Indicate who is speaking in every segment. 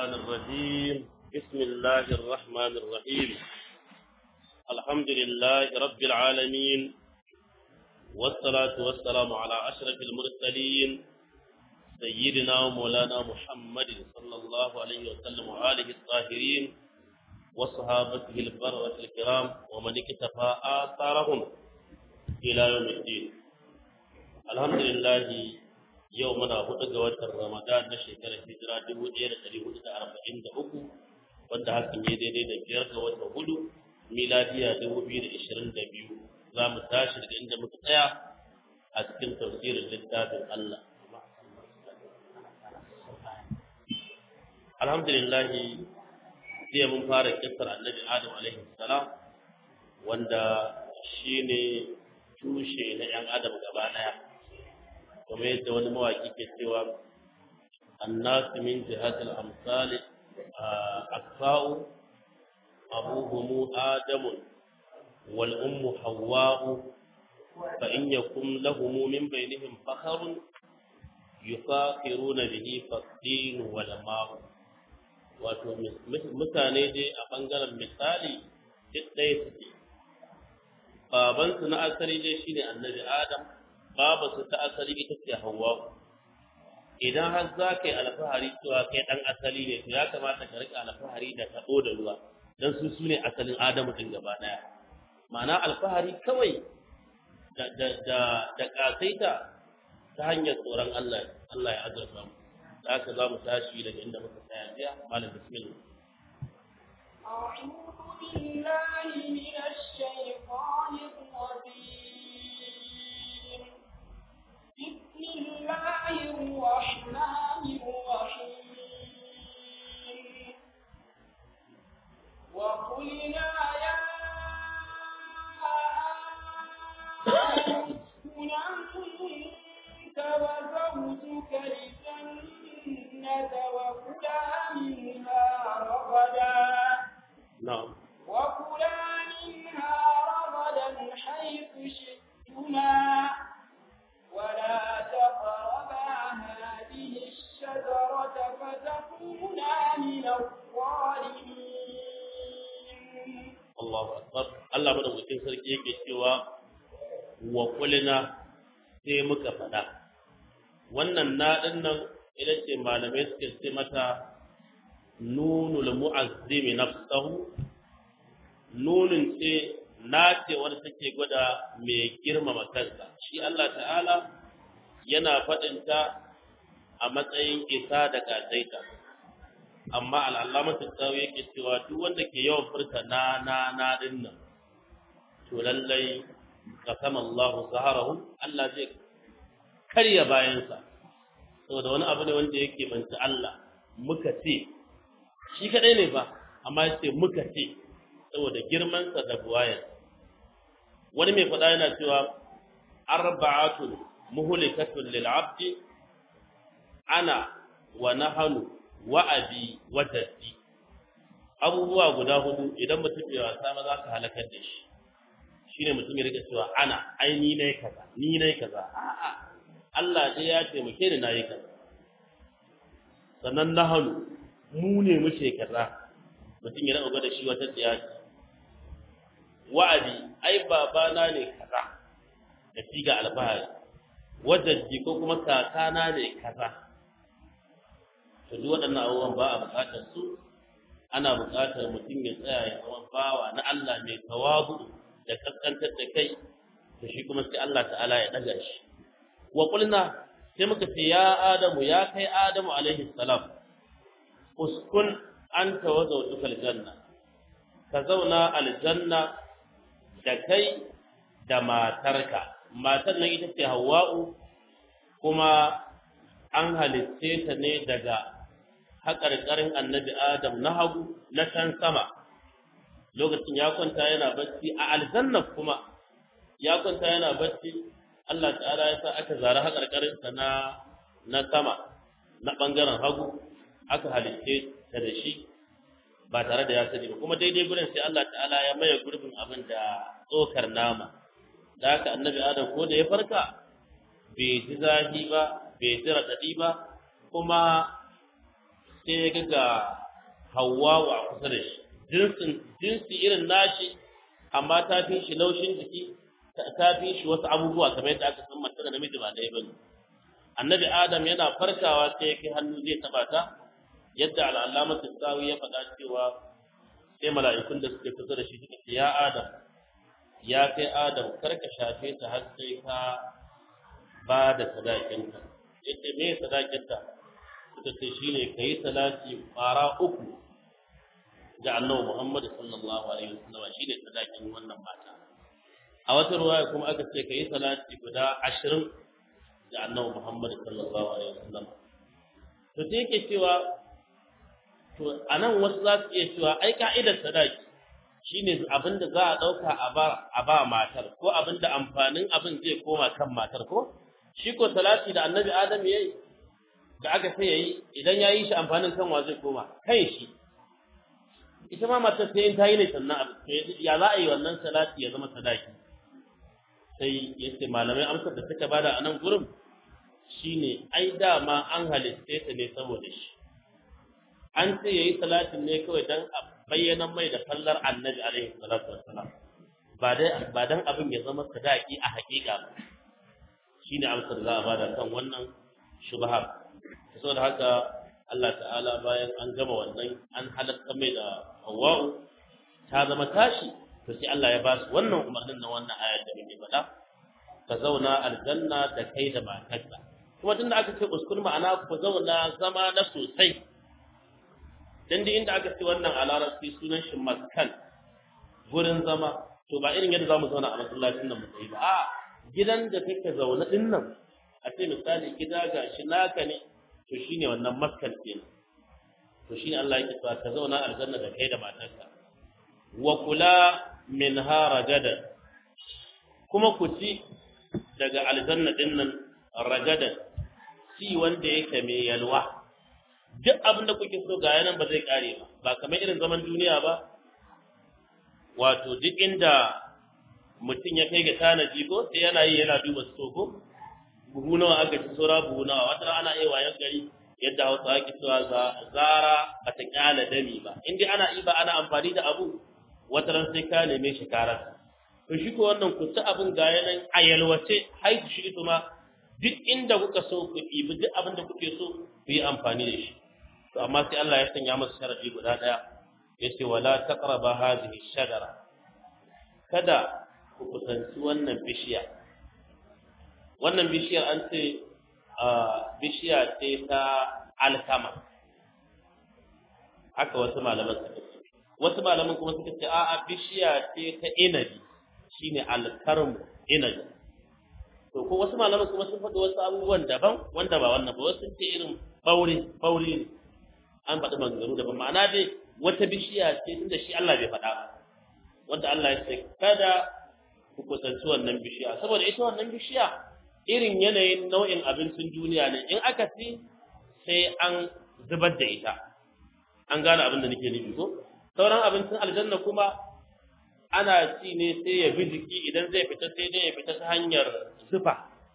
Speaker 1: الشيطان الرجيم بسم الله الرحمن الرحيم الحمد لله رب العالمين والصلاة والسلام على أشرف المرسلين سيدنا ومولانا محمد صلى الله عليه وسلم وآله الطاهرين وصحابته البررة الكرام ومن اكتفى آثارهم إلى يوم الدين الحمد لله yau muna hudu ga watan Ramadan na shekarar hijira dubu ɗaya da ɗari hudu da arba'in da uku wanda hakan ya daidai da biyar ga watan hudu miladiya dubu biyu da ishirin da biyu za mu tashi daga inda muka tsaya a cikin tafsirin littafin Allah. Alhamdulillah jiya mun fara kisar annabi Adam alaihi salam wanda shine tushe na 'yan Adam gaba ɗaya. kamar yadda wani mawaki ke cewa annasu min jihatil amsali akfa'u abuhumu adamun wal ummu hawwa'u fa in yakum lahum min bainihim fakharun yufakhiruna bihi faqdin wal ma'u wato mutane dai a bangaren misali duk ɗaya suke babansu na asali dai shine annabi adam babu su ta asali ita ce Hawwa idan har za ka yi alfahari cewa kai dan asali ne to ya kamata ka rika alfahari da taɓo da ruwa dan su su ne asalin Adamu din gaba daya ma'ana alfahari kawai da da da da kasaita ta hanyar tsoron Allah Allah ya azurta mu da haka za mu tashi daga inda muka tsaya jiya malam bismillah
Speaker 2: أعوذ بالله من الشيطان الرجيم بسم الله الرحمن الرحيم وقلنا يا آدم اسكن أنت وزوجك الجنة وكلا منها رغدا
Speaker 1: na'am
Speaker 2: وكلا منها رغدا حيث شئتما ولا تقربا هذه الشجرة فتكونا من الظالمين
Speaker 1: Allahu akbar Allah madaukakin sarki yake cewa wa qulna sai muka faɗa wannan na din nan ita ce malamai suke ce mata nunul mu'azzimi nafsahu nunun ce na ce wanda take gwada mai girmama kansa shi Allah ta'ala yana faɗinta a matsayin isa da kasaita amma al'allamatu tsawo yake cewa duk wanda ke yawan furta na na na din nan to lallai kasama Allah zaharahu Allah zai karya bayansa saboda wani abu ne wanda yake banta Allah muka ce shi kadai ne fa amma yace muka ce saboda girmansa da buwayar wani mai faɗa yana cewa arba'atun muhlikatun lil abdi ana wa nahanu wa abi wa jaddi abubuwa guda hudu idan mutum bai wasa ba za ka halakar da shi shine mutum ya rika cewa ana ai ni nayi kaza ni nayi kaza a'a Allah dai ya taimake ni nayi kaza sannan nahanu mu ne muke kaza mutum ya rika gwada shi wata tsiyaci wa'adi ai babana ne kaza da siga alfahari wajajji ko kuma kakana ne kaza to duk waɗannan abubuwan ba a buƙatar su ana buƙatar mutum ya tsaya ya zama bawa na Allah mai tawabu da kaskantar da kai to shi kuma sai Allah ta'ala ya ɗaga shi wa qulna sai muka ce ya adamu ya kai adamu alaihi salam uskun anta wa zawjukal janna ka zauna aljanna da kai da matarka matar nan ita ce Hawwa'u kuma an halitte ta ne daga haƙarƙarin annabi Adam na hagu na can sama lokacin ya kwanta yana bacci a aljanna kuma ya kwanta yana bacci Allah ta'ala ya sa aka zara haƙarƙarin sa na na sama na ɓangaren hagu aka halitte ta da shi ba tare da ya sani ba kuma daidai gurin sai Allah ta'ala ya maye gurbin abin da tsokar nama da haka annabi adam ko da ya farka bai ji zafi ba bai ji raɗaɗi ba kuma sai ya ga Hawwa a kusa da shi jinsin jinsi irin nashi amma ta fi shi laushin jiki ta fi shi wasu abubuwa kamar yadda aka san mace da namiji ba ɗaya bane annabi adam yana farkawa sai ya kai hannu zai taba ta yadda al'alamatu tsawi ya faɗa cewa sai mala'ikun da suke kusa da shi suka ce ya adam ya kai adam kar ka shafe ta har sai ka ba da sadakinta yace me sadakinta suka ce shine kai salati fara uku ga annabi Muhammad sallallahu alaihi wasallam shine sadakin wannan mata a wata ruwaya kuma aka ce kai salati guda 20 ga annabi Muhammad sallallahu alaihi wasallam to sai yake cewa to anan wasu za su iya cewa ai ka'idar sadaki shine abinda za a dauka a ba a ba matar ko abinda amfanin abin zai koma kan matar ko shi ko salati da annabi Adam yayi da aka sai yayi idan yayi shi amfanin kan wa zai koma kai shi ita ma matar sai in ta yi ne sannan abu ya za a yi wannan salati ya zama sadaki sai yace malamai amsar da suka bada a nan gurin shine ai dama an halitta ta ne saboda shi an ce yayi salatin ne kawai dan a bayyana mai da fallar annabi alaihi salatu wassalam ba dai ba dan abin ya zama sadaki a hakika ba shine amsar za a bada kan wannan shubha saboda haka Allah ta'ala bayan an gama wannan an halatta mai da Hawwa'u ta zama tashi to sai Allah ya ba su wannan umarnin na wannan ayar da muke faɗa ka zauna aljanna da kai da matarka kuma tunda aka ce uskun ma'ana ku zauna zama na sosai dan da inda aka ce wannan a larabci sunan shi maskan gurin zama to ba irin yadda zamu zauna a masallacin nan mu sai ba a gidan da kake zaune din nan a ce misali gida ga shi naka ne to shine wannan maskan kenan to shine Allah yake cewa ka zauna aljanna da kai da matarka wa kula minha ragadan kuma ku ci daga aljanna din nan ragadan ci wanda yake mai yalwa duk abin da kuke so ga yanan ba zai kare ba ba kamar irin zaman duniya ba wato duk inda mutum ya kai ga tanaji ko sai yana yi yana duba su ko buhu nawa aka ci saura buhu nawa wata ana iya wayan gari yadda hausa ake cewa zara ba ta kyala dami ba in dai ana iba ana amfani da abu wata ran sai ka neme shi karar to shi ko wannan ku ci abin ga yanan a yalwace haitu shi ma duk inda kuka so ku ɗibi duk abin da kuke so ku yi amfani da shi to amma sai Allah ya sanya masa sharadi guda daya yace wala taqraba hadhihi shajara kada ku kusanci wannan bishiya wannan bishiyar an ce bishiya ce ta alkama haka wasu malaman suka ce wasu malaman kuma suka ce a'a bishiya ce ta inabi shine alkarmu inabi to ko wasu malaman kuma sun faɗi wasu abubuwan daban wanda ba wannan ba wasu sun ce irin bauri bauri ne an faɗi maganganu daban ma'ana dai wata bishiya ce tunda shi Allah bai faɗa ba wanda Allah ya ce kada ku kusanci wannan bishiya saboda ita wannan bishiya irin yanayin nau'in abincin duniya ne in aka ci sai an zubar da ita an gane abin da nake nufi ko sauran abincin aljanna kuma ana ci ne sai ya bi jiki idan zai fita sai dai ya fita ta hanyar zufa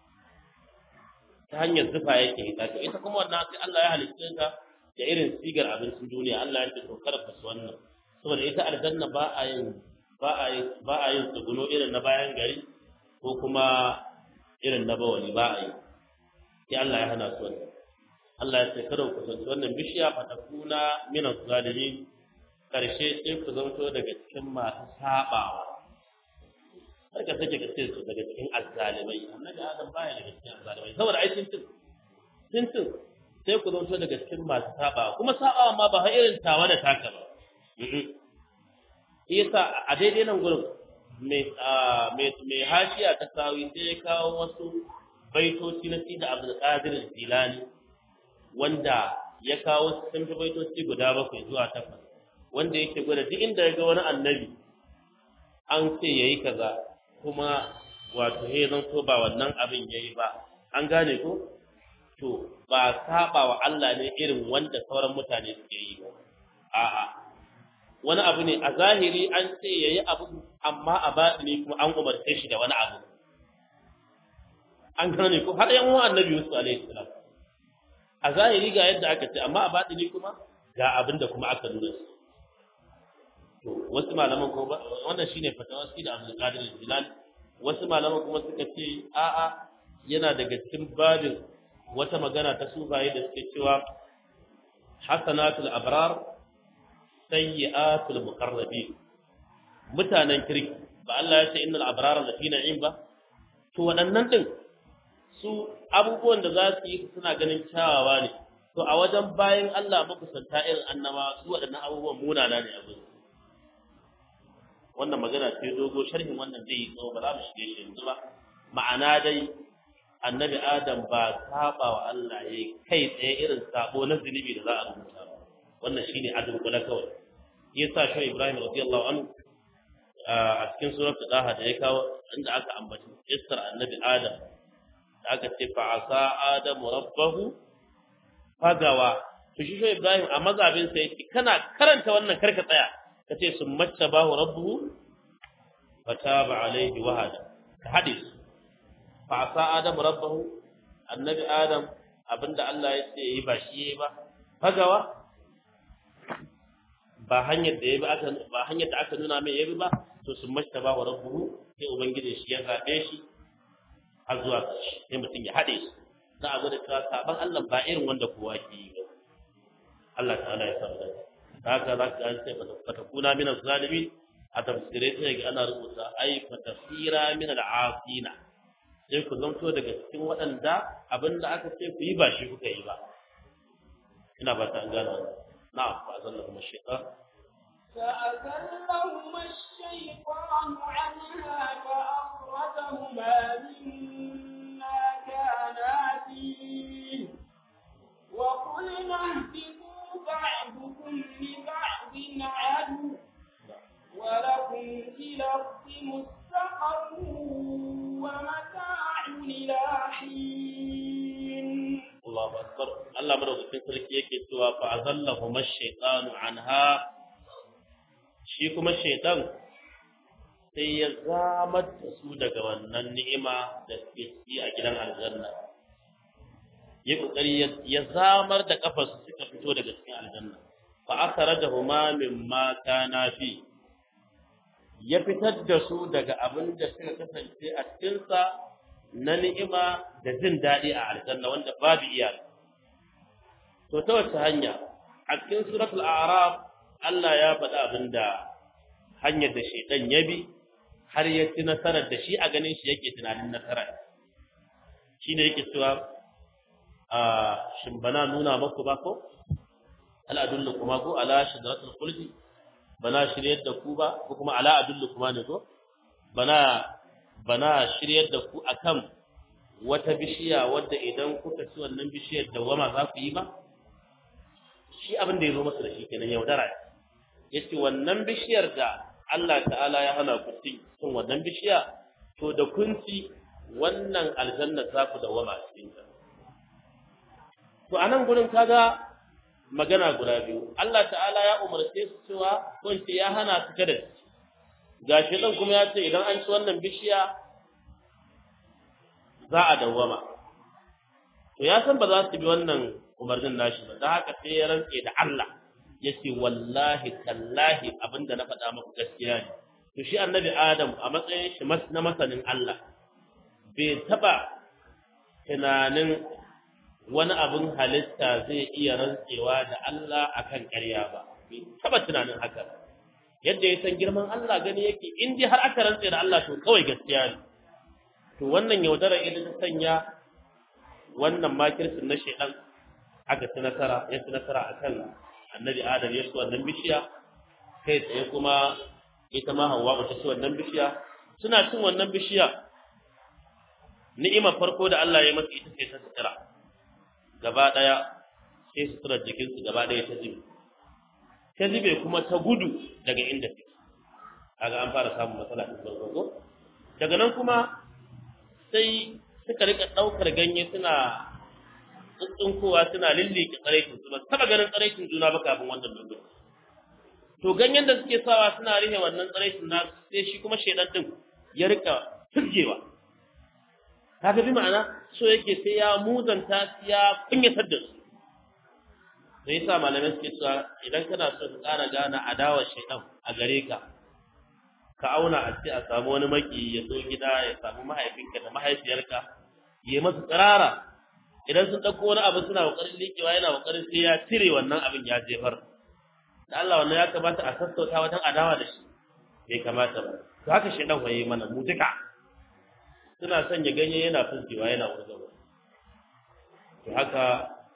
Speaker 1: ta hanyar zufa yake ita to ita kuma wannan sai Allah ya halitta ta da irin sigar abincin duniya Allah ya ce to kada ku wannan saboda ita aljanna ba a yin ba a yin ba a yin tsuguno irin na bayan gari ko kuma irin na bawali ba a yi sai Allah ya hana su wannan Allah ya ce kada ku kusanci wannan bishiya fa takuna min az-zalimin karshe sai ku zanto daga cikin masu sabawa har ka sake ka ce su daga cikin azzalimai annabi Adam baya daga cikin azzalimai saboda ai sun tun sun tun sai ku zanto daga cikin masu sabawa kuma sabawa ma ba har irin tawa da taka ba yasa a daidai nan gurin mai hashiya ta sawi sai ya kawo wasu baitoci na sida abdulkadir jilani wanda ya kawo sun fi baitoci guda bakwai zuwa takwas wanda yake gwada duk inda ya ga wani annabi an ce ya yi kaza kuma wato ya zan so ba wannan abin ya yi ba an gane ko to ba saba wa Allah ne irin wanda sauran mutane suke yi ba a'a wani abu ne a zahiri an ce ya yi abu amma a baɗini kuma an umarce shi da wani abu an gane ko har yan uwan annabi Yusuf alaihi salam a zahiri ga yadda aka ce amma a batini kuma ga abin da kuma aka nuna su to wasu malaman kuma wannan shine fatawa shi da Abdul Qadir Jilani wasu malaman kuma suka ce a'a yana daga cikin babin wata magana ta sufaye da suke cewa hasanatul abrar sayyi'atul muqarrabin mutanen kirki ba Allah ya ce innal abrara lafi na'im ba to waɗannan din su abubuwan da za su yi suna ganin kyawawa ne to a wajen bayan Allah makusanta irin annaba su waɗannan abubuwan munana ne abin wannan magana ce dogo sharhin wannan zai yi tsawo ba za mu shige shi yanzu ba ma'ana dai annabi adam ba saba wa Allah ya kai tsaye irin sabo na zunubi da za a rubuta ba wannan shine adun kula kawai yasa shi Ibrahim radiyallahu anhu a cikin suratul daha da ya kawo inda aka ambaci kissar annabi adam da aka ce fa asa adamu rabbahu fagawa to shi shi Ibrahim a mazabin sa yake kana karanta wannan karka tsaya kace summatta bahu rabbuhu fataba alaihi wahada ka hadis fa asa adamu rabbahu annabi adam abinda Allah ya ce yi ba shi yayi ba fagawa ba hanyar da yabi aka ba hanyar da aka nuna mai yabi ba to summatta bahu rabbuhu sai ubangiji shi ya zabe shi har zuwa ƙarshe sai mutum ya haɗe su za a gwada cewa saban Allah ba irin wanda kowa ke yi ba Allah ta'ala ya samu dace haka za ka an sai fatakuna min zalimi a tafsirai sai ga ana rubuta ai fatafira min al'asina sai ku zanto daga cikin waɗanda abinda aka ce ku yi ba shi kuka yi ba ina ba ta an gane wannan na'am fa zalla kuma shaytan
Speaker 2: فأزلهما الشيطان عنها فأخرجهما مما كانا فيه وقلنا اهبطوا بعضكم لبعض عدو ولكم في الأرض مستقر ومتاع إلى حين
Speaker 1: Allahu akbar Allah madaukakin sarki yake cewa fa azallahu mash-shaytanu anha shi kuma shaytan sai ya zamar da su daga wannan ni'ima da suke ciki a gidan aljanna ya kokari ya zamar da kafar su suka fito daga cikin aljanna fa akhrajahuma mimma kana fi ya fitar da su daga abin da suka kasance a cikin sa na ni'ima da jin daɗi a aljanna wanda babu iyaka to ta wace hanya a cikin suratul a'raf Allah ya faɗa abinda hanyar da shaitan ya bi har ya ci nasarar da shi a ganin shi yake tunanin nasara shine yake cewa a shin bana nuna maku ba ko al adullukum ko ala shidratul khuldi bana shiryar da ku ba ko kuma ala adullukum ne ko bana bana shiryar da ku akan wata bishiya wadda idan kuka ci wannan bishiyar dawama za ku yi ba shi abin da ya zo masa da shi kenan yaudara ya ce wannan bishiyar da Allah ta'ala ya hana ku cin wannan bishiya to da kun ci wannan aljanna za ku dawama a cikin ta to anan gurin kaga magana guda biyu Allah ta'ala ya umarce su cewa ko ya hana su kada su gashi dan kuma ya ce idan an ci wannan bishiya za a dawwama to ya san ba za su bi wannan umarnin nashi ba da haka sai ya rantse da Allah ya ce wallahi tallahi abinda na faɗa muku gaskiya ne to shi annabi Adam a matsayin shi na masanin Allah bai taɓa tunanin wani abin halitta zai iya rantsewa da Allah akan ƙarya ba bai taɓa tunanin haka ba yadda ya san girman Allah gani yake in dai har aka rantse da Allah to kawai gaskiya ne to wannan yaudara idan ta sanya wannan makirsin na shedan aka ci nasara ya ci nasara akan annabi Adam ya ci wannan bishiya kai tsaye kuma ita ma Hawwa ta ci wannan bishiya suna cin wannan bishiya ni'ima farko da Allah ya masa ita ce ta sutura gaba daya sai suturar jikinsu gaba daya ta zube ta zube kuma ta gudu daga inda take kaga an fara samun matsala ta farko daga nan kuma sai suka rika daukar ganye suna tsuntsunkowa suna lillike tsaraikin su ba taba ganin tsaraikin juna ba kafin wannan lokaci to ganyen da suke sawa suna rihe wannan tsaraikin na sai shi kuma shedan din ya rika turjewa kaga bi ma'ana so yake sai ya muzanta ya kunyatar da su sai yasa malamai suke cewa idan kana so ka ƙara gane adawar shaitan a gare ka ka auna a ce a samu wani maki ya zo gida ya samu mahaifinka da mahaifiyarka ya masu tsirara idan sun ɗauko wani abu suna ƙoƙarin liƙewa yana ƙoƙarin sai ya cire wannan abin ya jefar da Allah wannan ya kamata a sassauta wajen adawa da shi bai kamata ba to haka shaitan waye mana mu duka suna sanya ganye yana fuskewa yana wurgawa to haka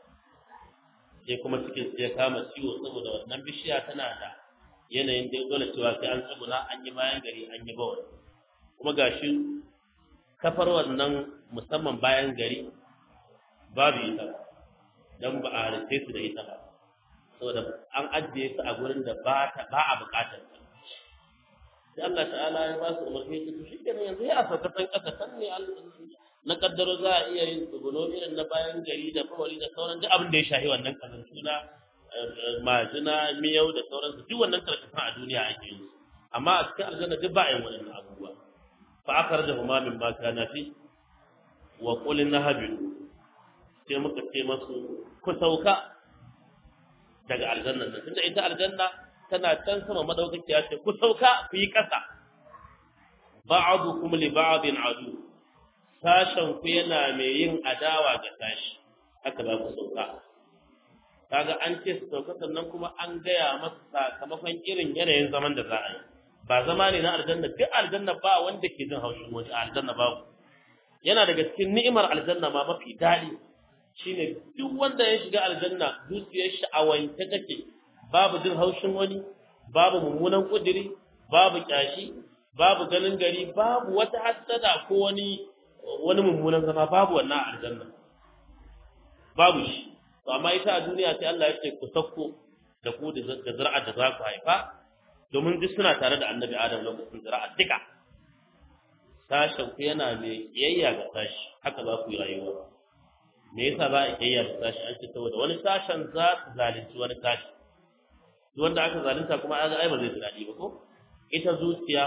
Speaker 1: sai kuma cikin ya kama ciwo saboda wannan bishiya tana da yanayin da dole cewa sai an tsuguna an yi bayan gari an yi bawal kuma gashi kafar wannan musamman bayan gari babu ita dan ba a halitta su da ita ba saboda an ajiye su a gurin da ba ta ba a bukatar ta sai Allah ta'ala ya ba su umarni su shi kenan yanzu ya sauka san kasa san ne na kaddaro za a iya yin tsuguno irin na bayan gari da bawali da sauran duk abin da ya shahi wannan kazantu na majina miyau da sauransu duk wannan karkatan a duniya ake yi amma a cikin aljanna duk ba a yin waɗannan abubuwa fa akar da huma min ma kana fi wa qul nahabilu sai muka ce masu ku sauka daga aljanna nan tunda ita aljanna tana can sama madaukakiya ce ku sauka ku yi kasa ba'dukum li ba'din adu sashen ku yana mai yin adawa ga sashi haka za ku sauka kaga an ce su sauka sannan kuma an gaya masa sakamakon irin yanayin zaman da za a yi ba zama ne na aljanna duk aljanna ba wanda ke jin haushin wani a aljanna babu yana daga cikin ni'imar aljanna ma mafi daɗi shine duk wanda ya shiga aljanna zuciyar shi a wanke take babu jin haushin wani babu mummunan kudiri babu kyashi babu ganin gari babu wata hassada ko wani wani mummunan zama babu wannan aljanna babu shi to amma ita a duniya sai Allah ya ce ku sakko da ku da zira'a da za ku haifa domin duk suna tare da annabi Adam lokacin zira'a duka sashen ku yana mai kiyayya ga sashi haka za ku yi rayuwa me yasa za a kiyayya da sashi an ce saboda wani sashen za su zalunci wani sashi duk wanda aka zalunta kuma an ga ai ba zai ji daɗi ba ko ita zuciya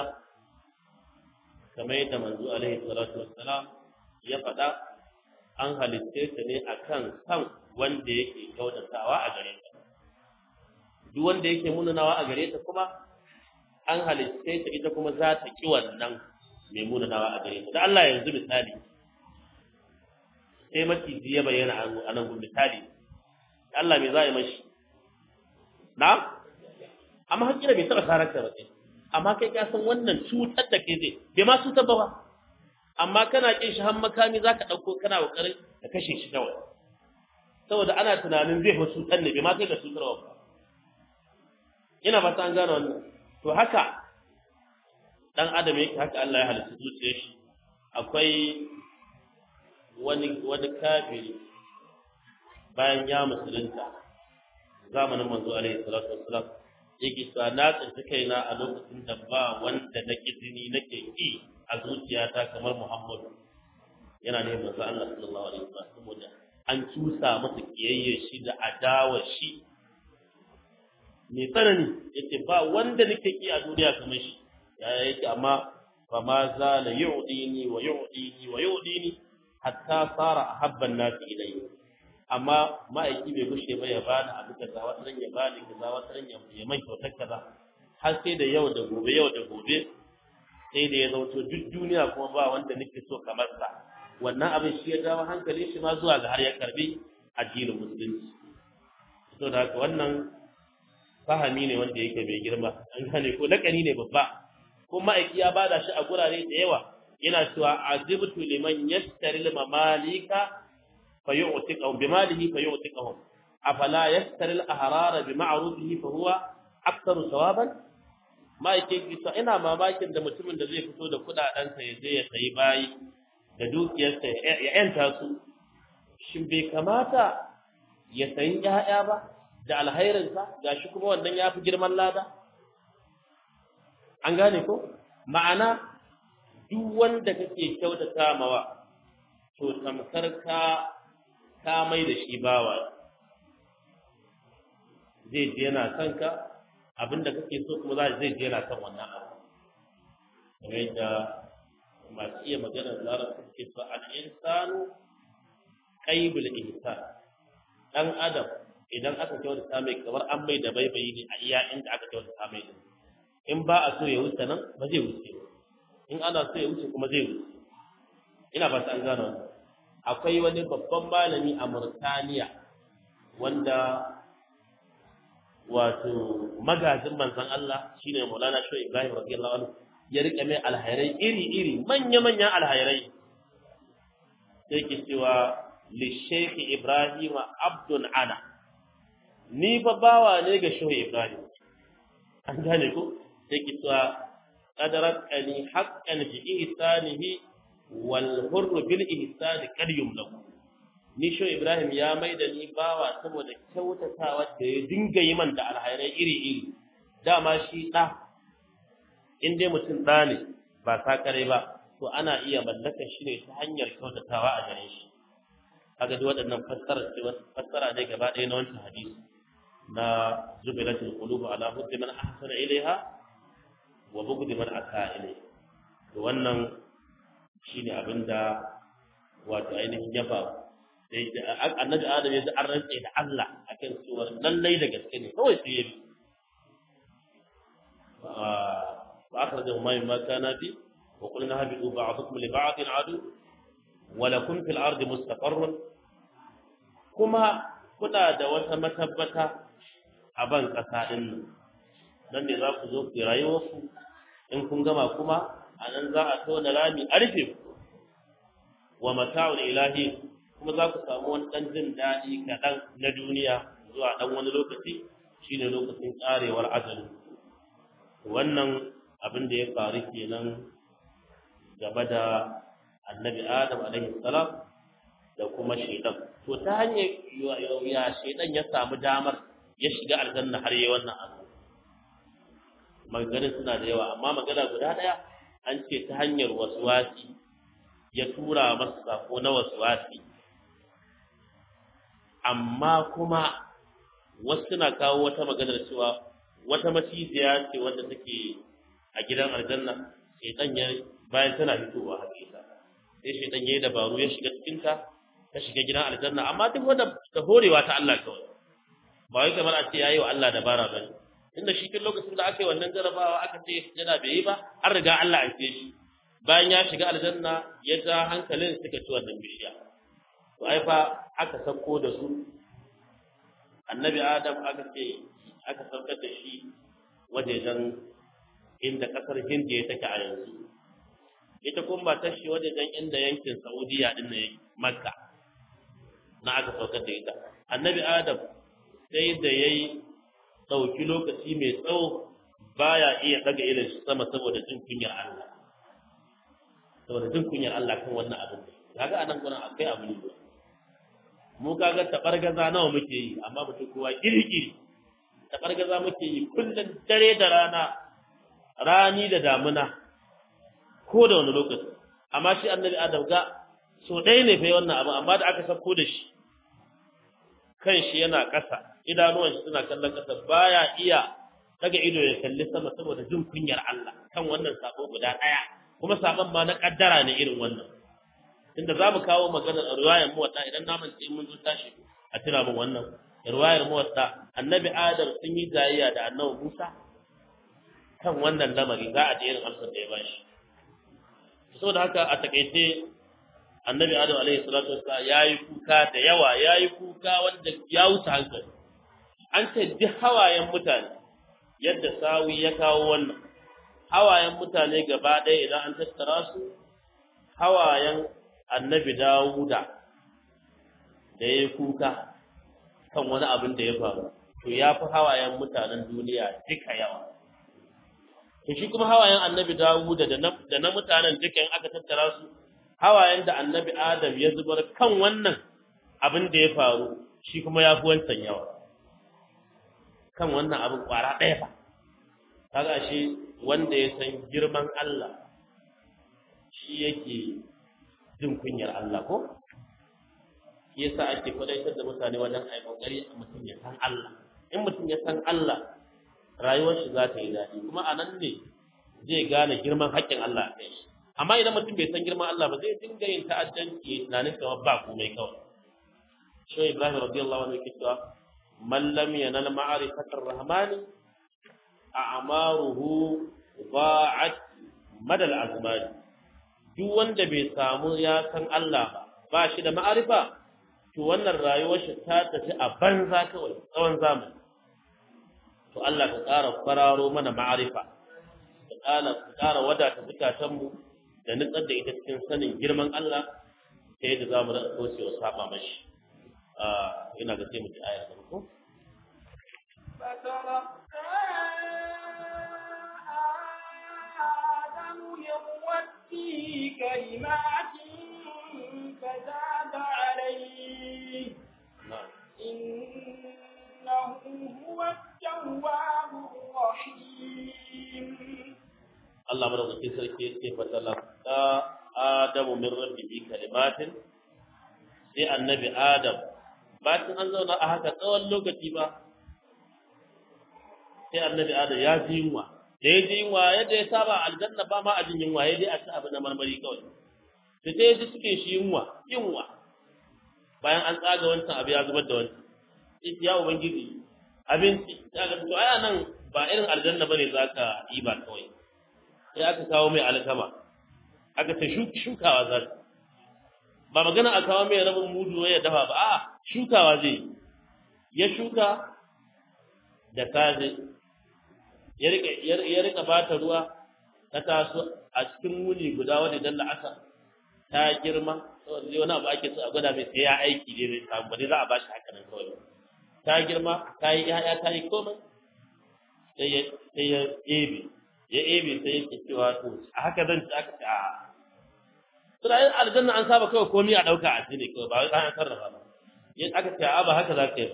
Speaker 1: kamar yadda manzo alaihi salatu wassalam ya faɗa an halitte ta ne akan kan wanda yake kyautatawa a gare ta duk wanda yake munanawa a gare ta kuma an halitte ta ita kuma za ta ki wannan mai munanawa a gare ta da Allah yanzu misali sai maciji ya bayyana a nan misali Allah me za a yi mashi na amma hakira bai taɓa sarar ta ba sai amma kai ka san wannan cutar da kai zai bai ma cutar ba ba amma kana kin shi har makami zaka dauko kana kokarin ka kashe shi kawai saboda ana tunanin zai fa cutar ne bai ma kai ga cutarwa ba ina ba ta an gane wannan to haka dan adam yake haka Allah ya halitta zuciyar shi akwai wani wani kafiri bayan ya musulunta zamanin manzo alaihi salatu wassalam yake sa na tsinci kaina a lokacin da ba wanda na kizini nake ki a zuciyata kamar Muhammadu yana ne manzo Allah sallallahu alaihi wasallam saboda an cusa masa kiyayye shi da adawar shi mai tsanani yace ba wanda nake ki a duniya kamar shi yaya yake amma fa ma za la yu'dini wa yu'dini wa yu'dini hatta sara ahabban nasi ilayhi amma ma'aiki bai gushe ba ya bani abu kaza wata ran ya bani kaza wata ran ya mai kyautar kaza har sai da yau da gobe yau da gobe sai da ya zauto duk duniya kuma ba wanda nake so kamar sa wannan abin shi ya dawo hankali shi ma zuwa ga har ya karbi addinin musulunci to da haka wannan fahami ne wanda yake mai girma an gane ko lakani ne babba ko ma'aiki ya bada shi a gurare da yawa yana cewa azibtu liman yastaril mamalika فيعتقهم بماله فيعتقهم أفلا يستر الأحرار بمعروفه فهو أكثر ثوابا ما yake kisa ina mamakin da mutumin da zai fito da kudadensa ya je ya sayi bayi da dukiyarsa ya yanta su shin bai kamata ya sayi ƴaƴa ba da alhairinsa gashi kuma wannan ya fi girman lada an gane ko ma'ana duk wanda kake kyautata mawa to tamkar ka ka mai da shi bawa zai je yana son ka abinda kake so kuma za zai je yana son wannan abu kamar yadda masu iya maganar larabci suke so al insanu qaibul ihsan dan adam idan aka kyautata mai kamar an mai da baibayi ne a iya inda aka kyautata mai din in ba a so ya wuce nan ba zai wuce ba in ana so ya wuce kuma zai wuce ina ba ta an gano wannan akwai wani babban malami a Murtaniya wanda wato magajin manzon Allah shine Maulana Shehu Ibrahim radiyallahu anhu ya rike mai alhairai iri-iri manya-manyan alhairai sai ke cewa li Sheikh Ibrahim abdun ana ni fa bawa ne ga Shehu Ibrahim an gane ko sai ke cewa qadarat ani haqqan fi ihsanihi wal hurr bil ihsani kad yumlaku ni Shehu Ibrahim ya maida ni bawa saboda kyautatawa da ya dinga yi man da alhairai iri-iri dama shi da in dai mutum ɗa ne ba sakare ba to ana iya mallakar shi ne ta hanyar kyautatawa a gare shi kaga duk waɗannan fassara ce fassara ne gaba ɗaya na wancan hadisi na zubilatul qulubu ala hubbi man ahsana ilaiha wa bughdi man asa ilaiha to wannan shine abinda wato ainihin yaba annabi adam ya ji an rantse da Allah akan cewa lallai da gaske ne kawai sai ya bi فأخرجه ما مما كان فيه وقلنا هبطوا بعضكم لبعض عدو ولكم في الأرض مستقر كما كنا da wata matabbata a ban ƙasa ɗin nan nan ne za ku zo ku rayuwarku in kun gama kuma a nan za a tona rami a rufe ku wa mata'ul ilahi kuma za ku samu wani ɗan jin daɗi kaɗan na duniya zuwa ɗan wani lokaci shine lokacin ƙarewar ajalin wannan abin da ya faru kenan game da annabi adam alaihi salam da kuma shaidan to ta hanyar ya shaidan ya samu damar ya shiga aljanna har yi wannan abu maganin suna da yawa amma magana guda ɗaya an ce ta hanyar waswasi ya tura masa sako na waswasi amma kuma wasu suna kawo wata maganar cewa wata maciziya ce wanda take a gidan aljanna shaitan ya bayan tana fitowa hakika sai shaitan ya yi dabaru ya shiga cikin ta ta shiga gidan aljanna amma duk wanda ta horewa ta Allah kawai ba wai kamar a ce yayi wa Allah dabara bane tunda shi kin lokacin da aka yi wannan jarabawa aka ce yana bai yi ba an riga Allah an ce shi bayan ya shiga aljanna ya ja hankalin suka ci wannan bishiya to ai fa aka sako da su annabi adam aka ce aka saukar da shi wajejen inda kasar hindiya take a yanzu ita kuma ba ta shi wajejen inda yankin saudiya din ne makka na aka saukar da ita annabi adam sai da yayi dauki lokaci mai tsawo baya iya daga irin shi sama saboda jin kunyar Allah saboda jin kunyar Allah kan wannan abin kaga anan gurin akwai abu ne mu kaga tabargaza nawa muke yi amma mutum kowa kirkiri tabargaza muke yi kullun dare da rana rani da damuna ko da wani lokaci amma shi annabi adam ga so ɗaya ne fa wannan abu amma da aka sako da shi kan shi yana ƙasa idanuwan shi suna kallon ƙasa baya iya daga ido ya kalli sama saboda jin kunyar Allah kan wannan sabo guda ɗaya kuma sabon ma na kaddara ne irin wannan inda za mu kawo maganar riwayar muwatta idan na mance mun zo tashi a tira min wannan riwayar muwatta annabi adam sun yi jayayya da annabi Musa kan wannan lamari za a ji irin amsar da ya bashi saboda haka a takaice annabi adam alaihi salatu wassalam yayi kuka da yawa yayi kuka wanda ya wuce hankali an ce duk hawayen mutane yadda sawi ya kawo wannan hawayen mutane gaba ɗaya idan an tattara su hawayen annabi dawuda da ya kuka kan wani abin da ya faru to ya fi hawayen mutanen duniya duka yawa to shi kuma hawayen annabi dawuda da na mutanen duka in aka tattara su hawayen da annabi adam ya zubar kan wannan abin da ya faru shi kuma ya fi wancan yawa kan wannan abin kwara ɗaya fa kaga shi wanda ya san girman Allah shi yake jin kunyar Allah ko shi yasa ake kwadaitar da mutane wajen ai kokari mutum ya san Allah in mutum ya san Allah rayuwar shi za ta yi daɗi kuma a nan ne zai gane girman haƙƙin Allah a kai shi amma idan mutum bai san girman Allah ba zai dinga yin ta'addanci tunanin kamar ba komai kawai shi Ibrahim radiyallahu anhu yake cewa man lam yanal ma'rifatar rahmani a'maruhu ba'at madal azmani duk wanda bai samu ya san Allah ba ba shi da ma'arifa to wannan rayuwar shi ta tafi a banza kawai tsawon zamani to Allah ka ƙara fararo mana ma'arifa ka ƙara ka ƙara wadata zukatanmu da nutsar da ita cikin sanin girman Allah ta yadda za mu rasa kaucewa saba mashi ina ga sai mu ji aya da ko
Speaker 2: كلمات فتاب عليه إنه هو التواب الرحيم
Speaker 1: Allah madaukakin sarki ya ce fatalaka Adamu min rabbihi kalimatin sai annabi Adam bayan an zauna a haka tsawon lokaci ba sai annabi Adam ya ji yunwa da ya ji yunwa yadda ya saba aljanna ba ma a jin yunwa ya dai a ci abu na marmari kawai da sai ya ji suke shi yunwa yunwa bayan an tsaga wancan abu ya zubar da wancan sai ya ubangiji abinci ya ga to aya nan ba irin aljanna bane zaka yi ba kawai sai aka kawo mai alkama aka ta shukawa za ta ba magana a kawo mai rabin mudu ya dafa ba a shukawa zai ya shuka da kaze ya rika bata ruwa ta taso a cikin wuni guda wadda dan la'asa ta girma saboda wani abu ake so a gwada mai sai ya aiki ne mai samu bane za a bashi haka nan kawai ta girma ta yi ya'ya ta yi komai sai ya ebe ya ebe sai yake cewa to a haka zan ci aka ce a suna yin aljanna an saba kawai komai a ɗauka a ne kawai ba wai an sarrafa ba yin aka ce a ba haka za ka yi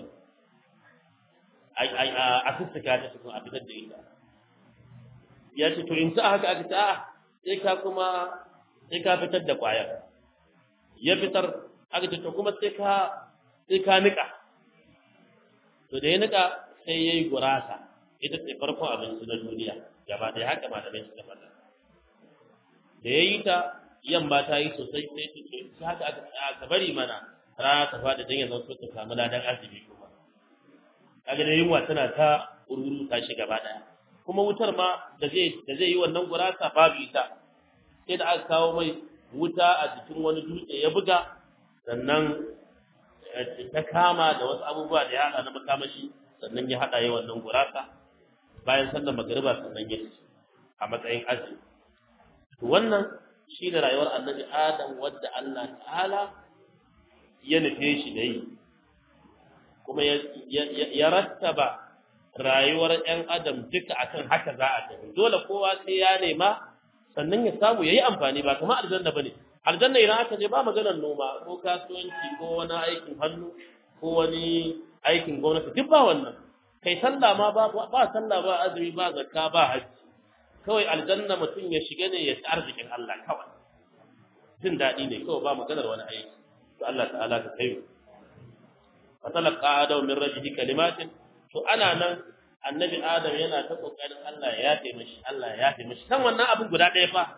Speaker 1: a sussuka ta cikin a fitar da ita ya ce to in ci a haka aka ce a sai ka kuma sai ka fitar da ƙwayar ya fitar aka ce to kuma sai ka sai ka niƙa to da ya niƙa sai ya yi gurasa ita ce farkon abinci na duniya gaba ɗaya haka malamai suka faɗa da ya yi ta yamma ta yi sosai sai su ce haka aka aka bari mana rana ta faɗi don ya zanto ta samu ladan azumi kuma kaga da yunwa tana ta ururu ta shi gaba ɗaya kuma wutar ma da zai da zai yi wannan gurasa babu ita sai da aka kawo mai wuta a jikin wani dutse ya buga sannan ta kama da wasu abubuwa da ya haɗa na makamashi sannan ya haɗa yi wannan gurasa bayan sallar magariba sannan ya ci a matsayin azumi to wannan shi da rayuwar annabi adam wadda Allah ta'ala ya nufe shi da yi kuma ya rattaba rayuwar 'yan adam duka akan haka za a tafi dole kowa sai ya nema sannan ya samu ya yi amfani ba kamar aljanna ba ne aljanna idan aka je ba maganar noma ko kasuwanci ko wani aikin hannu ko wani aikin gwamnati duk ba wannan kai sallah ma ba ba sallah ba azumi ba zakka ba hajji kawai aljanna mutum ya shiga ne ya ci arzikin Allah kawai jin daɗi ne kawai ba maganar wani aiki to Allah ta'ala ka kai fa talaqa adam min rabbihi kalimatin to ana nan annabi adam yana ta kokarin Allah ya yafe mishi Allah ya yafe mishi kan wannan abin guda ɗaya fa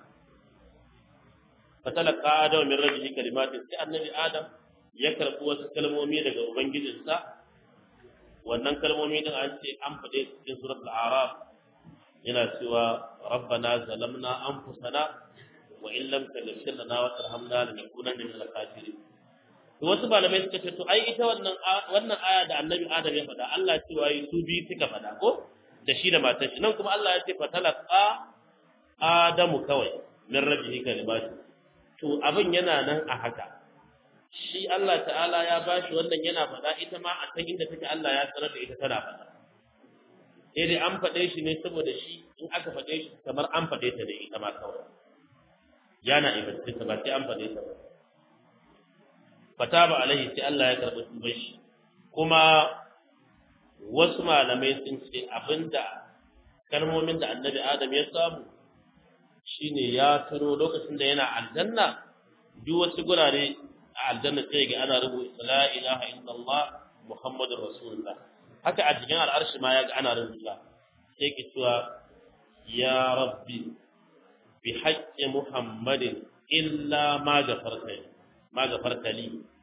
Speaker 1: fa talaqa adam min rabbihi kalimatin sai annabi adam ya karɓi wasu kalmomi daga ubangijinsa wannan kalmomi din an ce an faɗe cikin suratul araf yana cewa rabbana zalamna anfusana wa in lam taghfir lana wa tarhamna lanakunanna minal khasirin to wasu malamai suka ce to ai ita wannan wannan aya da annabi adam ya faɗa Allah cewa yi su biyu suka faɗa ko da shi da matar shi nan kuma Allah ya ce fatalaqa adamu kawai min rabbihi kalimatu to abin yana nan a haka shi Allah ta'ala ya bashi wannan yana faɗa ita ma a san inda take Allah ya sanar da ita tana faɗa sai dai an faɗe shi ne saboda shi in aka faɗe shi kamar an faɗe ta ne ita ma kawai yana ibadin ta ba sai an faɗe ta ba fataba alaihi sai Allah ya karɓi tuban shi kuma wasu malamai sun ce abinda kalmomin da annabi Adam ya samu shine ya tuno lokacin da yana aljanna duk wasu gurare a aljanna sai ga ana rubuta la ilaha illallah muhammadur rasulullah haka a cikin al'arshi ma ya ga ana rubuta sai ki cewa ya rabbi bi haqqi muhammadin illa ma gafarta ma gafarta li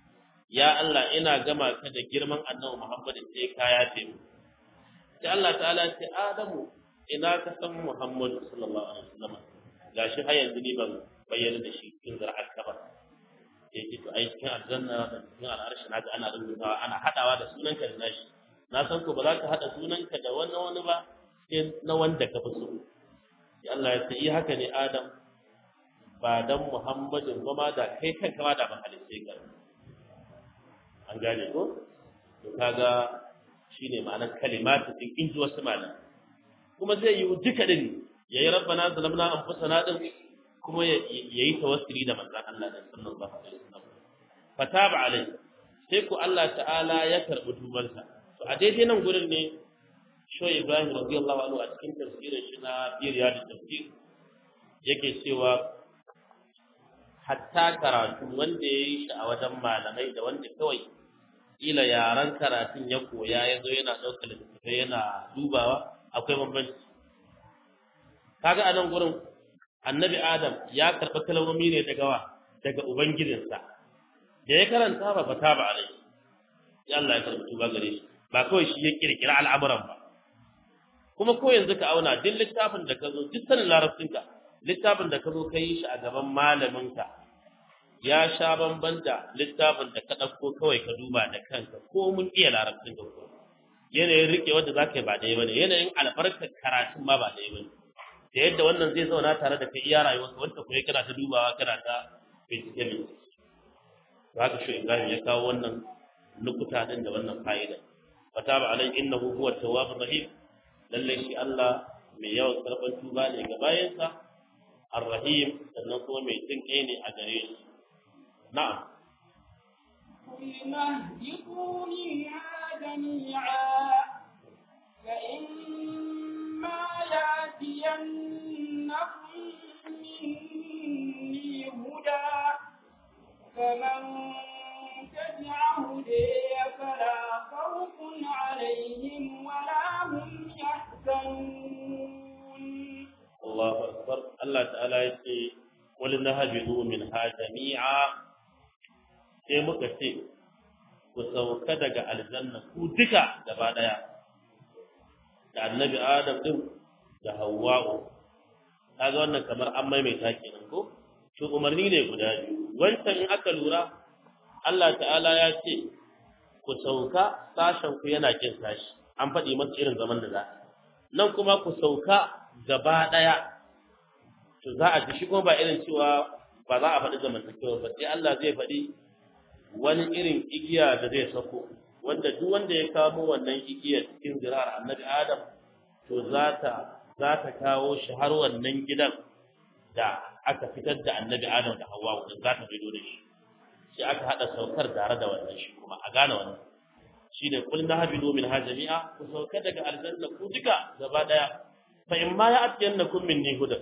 Speaker 1: ya Allah ina gama ka da girman annabi Muhammad sai ka yafe mu sai Allah ta'ala ya ce Adamu ina ka san Muhammad sallallahu alaihi wasallam gashi har yanzu ni ban bayyana da shi cikin zar'ar ka ba sai ce to ai cikin aljanna da cikin al'arshi naga ana rubutawa ana hadawa da sunanka da nashi na san ko ba za ka hada sunanka da wani wani ba sai na wanda ka fi so sai Allah ya ce yi haka ne Adam ba dan Muhammadin ba ma da kai kanka ma da ban halitta ka an gane ko to kaga shine ma'anar kalimatu din in ji wasu malam kuma zai yi duka din yayi rabbana zalamna anfusana din kuma yayi tawassuli da manzon Allah da sallallahu alaihi wasallam fataba alai sai ku Allah ta'ala ya karbi tubansa to a daidai nan gurin ne sho Ibrahim radiyallahu anhu a cikin tafsirin shi na biriya da tafsir yake cewa hatta karatu wanda ya yi shi a wajen malamai da wanda kawai ila yaran karatun ya koya ya zo yana ɗaukar littattafai yana dubawa akwai bambanci kaga a nan gurin annabi adam ya karɓi kalmomi ne daga wa daga ubangijinsa da ya karanta ba fata ba alai ya Allah ya karɓi tuba gare shi ba kawai shi ya kirkira al'amuran ba kuma ko yanzu ka auna duk littafin da ka zo duk sanin larabcinka littafin da ka zo ka yi shi a gaban malaminka ya sha bamban da littafin da ka ɗauko kawai ka duba da kanka ko mun iya larabcin ka ko yanayin riƙe wanda za ka yi ba ɗaya ba ne yanayin albarkar karatun ma ba ɗaya ba ne da yadda wannan zai zauna tare da kai iya rayuwarka wanda kuma kana ta dubawa kana ta bincike bincike to haka shi Ibrahim ya kawo wannan nukuta din da wannan fa'ida fataba alai innahu huwa tawwabur rahim lalle shi Allah mai yawan karban tuba ne ga bayansa ar-rahim sannan kuma mai jin kai ne a gare shi na'am
Speaker 2: قلنا اهبطوا منها جميعا فإما يأتينكم مني هدى فمن تبع هدي فلا خوف عليهم ولا هم يحزنون
Speaker 1: Allahu akbar Allah ta'ala ya ce qul nahbidu minha jami'a sai muka ce ku sauka daga aljanna ku duka gaba daya da annabi Adam din da Hawwa'u kaga wannan kamar an maimaita kenan ko shi umarni ne guda biyu wancan in aka lura Allah ta'ala ya ce ku sauka sashen ku yana kin sashi an faɗi masa irin zaman da za a nan kuma ku sauka gaba ɗaya to za a ji shi kuma ba irin cewa ba za a faɗi zamantakewa ba sai Allah zai faɗi wani irin igiya da zai sako wanda duk wanda ya kamo wannan igiyar cikin zirar annabi Adam to za ta za ta kawo shi har wannan gidan da aka fitar da annabi Adam da Hawwa wanda za ta bido da shi sai aka hada saukar tare da wannan shi kuma a gane wannan shine kul nahbidu min ha jami'a ku sauka daga aljanna ku duka gaba daya fa in ma ya'tiyannakum minni hudan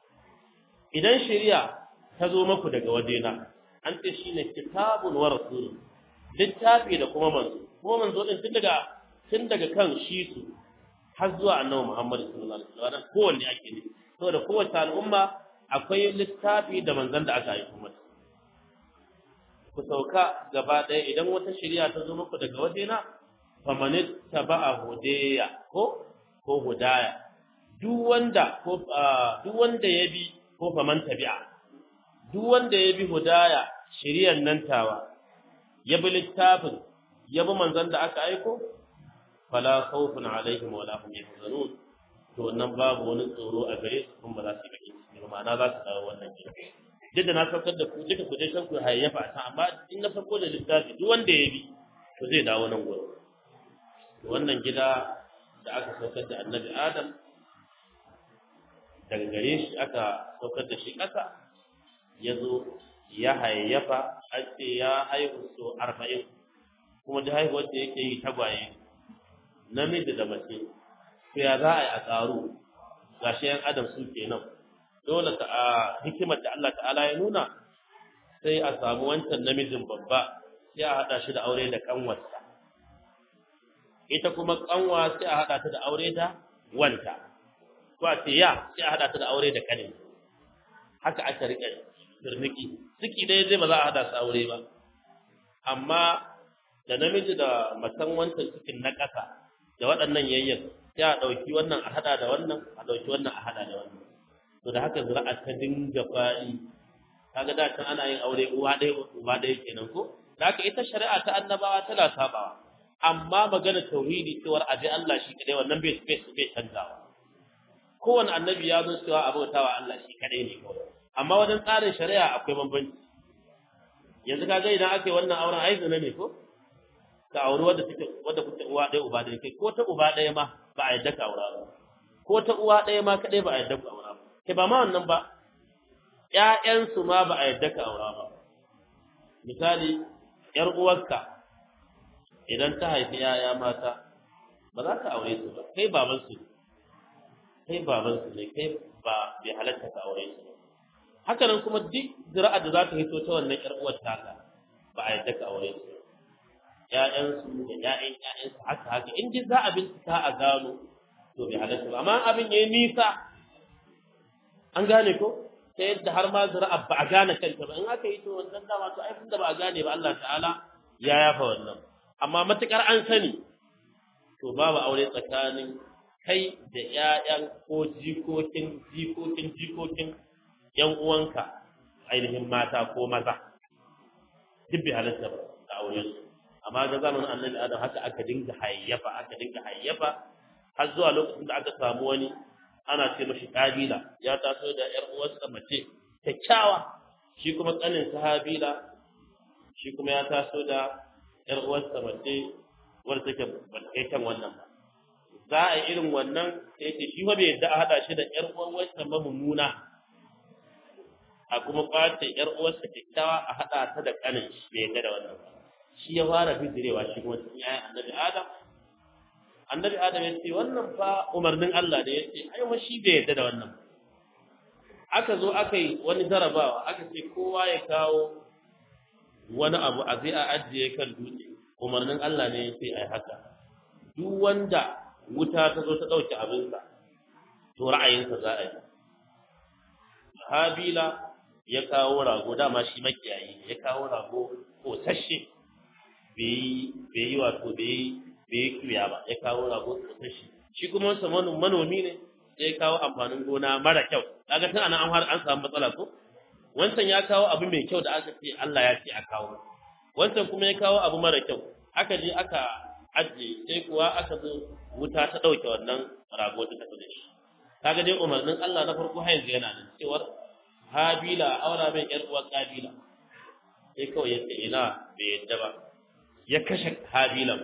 Speaker 1: idan shari'a ta zo maku daga wajena an ce shine kitabun wa rasulun littafi da kuma manzo kuma manzo din tun daga tun daga kan shi su har zuwa annabi Muhammad sallallahu alaihi wasallam kowanne ake ne saboda kowace al'umma akwai littafi da manzon da aka yi kuma ku sauka gaba ɗaya idan wata shari'a ta zo muku daga wajena famanit taba'a hudaya ko ko hudaya duk wanda ko duk wanda ya bi ko faman tabi'a duk wanda ya bi hudaya shari'ar nan tawa ya bi littafin ya bi manzon da aka aiko fala khawfun alaihim wala hum yahzanun to wannan babu wani tsoro a gare su kuma ba za su yi bakin ciki ba ma'ana za su dawo wannan gida duk da na saukar da ku duka ku dai san ku hayyafa a amma in na farko da littafi duk wanda ya bi to zai dawo nan gurin to wannan gida da aka saukar da annabi adam daga gare shi aka saukar da shi ƙasa ya zo ya hayyafa an ce ya haihu so arba'in kuma da haihuwar da yake yi tagwaye namiji da mace to ya za a yi a ƙaru ga shi yan adam su kenan dole ta a hikimar da Allah ta'ala ya nuna sai a samu wancan namijin babba sai a haɗa shi da aure da ƙanwarsa ita kuma ƙanwa sai a haɗa ta da aure da wanta ko a ce ya sai a haɗa ta da aure da ƙanin haka aka riƙe turniki ciki ɗaya zai ba za a haɗa su aure ba amma da namiji da matan wancan cikin na ƙasa da waɗannan yayyan sai a ɗauki wannan a haɗa da wannan a ɗauki wannan a haɗa da wannan to da haka zira'a ta dinga faɗi kaga da can ana yin aure uwa ɗaya uba ɗaya kenan ko da haka ita shari'a ta annabawa tana sabawa amma magana tauhidi cewar aje Allah shi kadai wannan bai bai bai canzawa kowane annabi ya zo cewa abautawa Allah shi kadai ne kawai amma wajen tsarin shari'a akwai bambanci yanzu kaga idan aka yi wannan auren ai zina ne ko ka auri wadda take wadda kuke uwa ɗaya uba ɗaya kai ko ta uba ɗaya ma ba a yadda ka aura ba ko ta uwa ɗaya ma kadai ba a yadda ka aura ba kai ba ma wannan ba ƴaƴansu ma ba a yadda ka aura ba misali ƴar uwarka idan ta haifi yaya mata ba za ka aure su ba kai baban su kai baban su ne kai ba bai halatta ka aure su haka nan kuma duk zira'a da za ta hito ta wannan ƴar uwar taka ba a yadda ka aure su ƴaƴan su da ƴaƴan ƴaƴan su haka haka in dai za a bincika a gano to bai halatta ba amma abin yayi nisa an gane ko ta yadda har ma zira'a ba a gane kanta ba in aka yi to wannan dama to ai da ba a gane ba Allah ta'ala ya yafa wannan amma matukar an sani to babu aure tsakanin kai da ƴaƴan ko jikokin jikokin jikokin ƴan uwanka ainihin mata ko maza duk bai halatta ba da aure su amma ga zamanin annabi adam haka aka dinga hayyafa aka dinga hayyafa har zuwa lokacin da aka samu wani ana ce mashi kabila ya taso da ƴar uwarsa mace kyakkyawa shi kuma kanin sahabila shi kuma ya taso da ‘yar uwarsa mace wadda take ba ta kai kan wannan ba. Za a yi irin wannan sai ce shi bai yadda a haɗa shi da ‘yar uwarsa ba mummuna a kuma ƙwace ‘yar uwarsa kyakkyawa a haɗa ta da ƙanin shi bai yadda da wannan ba. Shi ya fara bijirewa shi kuma cikin ‘ya'yan annabi Adam. Annabi Adam ya ce wannan fa umarnin Allah da ya ce ai wa shi bai yadda da wannan ba. Aka zo aka yi wani jarabawa aka ce kowa ya kawo wani abu a zai a ajiye kan dutse umarnin Allah ne sai ai haka duk wanda wuta ta zo ta dauke abinsa to ra'ayinsa za a yi Habila ya kawo rago dama shi makiyayi ya kawo rago ko sashe bai bai yi wato bai bai kiya ba ya kawo rago ko sashe shi kuma wansa manomi ne sai ya kawo amfanin gona mara kyau kaga tun anan an har an samu matsala ko wancan ya kawo abu mai kyau da aka ce Allah ya ce a kawo wancan kuma ya kawo abu mara kyau aka je aka ajiye sai kuwa aka zo wuta ta ɗauke wannan rago ta tafi da shi kaga dai umarnin Allah na farko har yanzu yana nan cewar Habila aura mai ƴar uwar Kabila sai kawai ya ce ina bai yadda ba ya kashe Habila